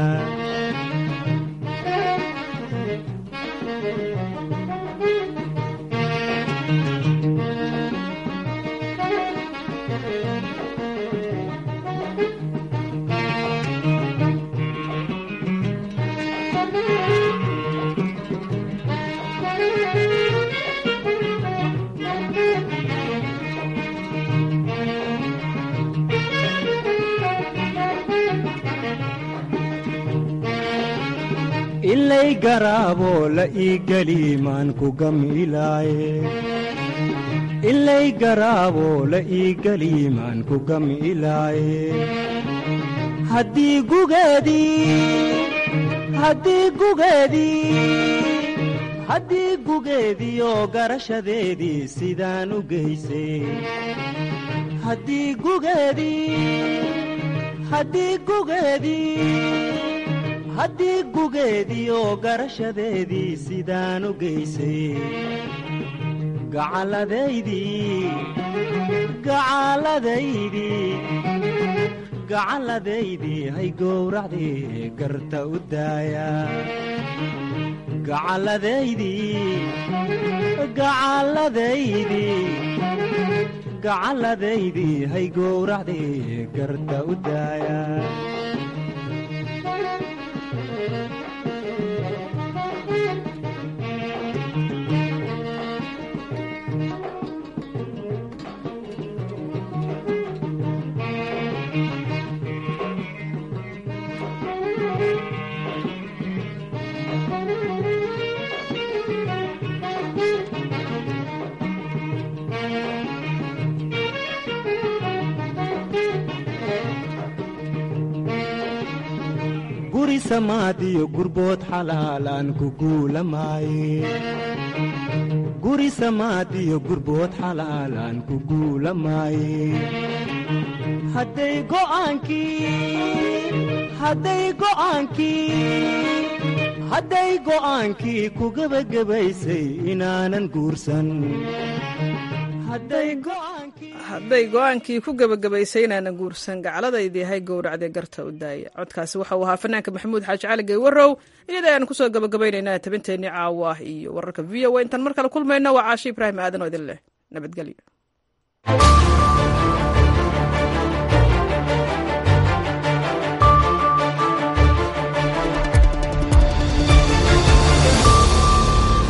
ilay garaabo la ii geli maan ku gamilaaye ilay garaabo la ii geli maan ku gamilaaye haddii gugeedii haddii gugeedii haddii gugeediyo garashadeedii sidaan u geysay haddii gugeedii haddii gugeedii haddii gugeediyo garashadeedii sidaan u geysay gacalladaydii gacalladaydii gacalladaydii hay gowracdii garta u daaya gacalladaydii gacalladaydii gacalladaydii hay gowracdii garta u daaya guri samaadiyo gurbood xalaalaan ku guulamaaye guri samaadiyo gurbood xalaalaan ku guulamaaye hadday go'aankii hadday go'aankii hadday go'aankii ku gebagabaysay inaanan guursan hadday go'aankii ku gebagabaysay inaanan guursan gacladaydii hay gowracdee garta u daaya codkaasi waxa uu ahaa fanaanka maxamuud xaaji cali geywarow iyada ayaan kusoo gabagabaynaynaa tabinteenii caawa iyo wararka v o a intaan mar kale kulmayno waa caashi ibraahim aadan oo idin leh nabadgelyo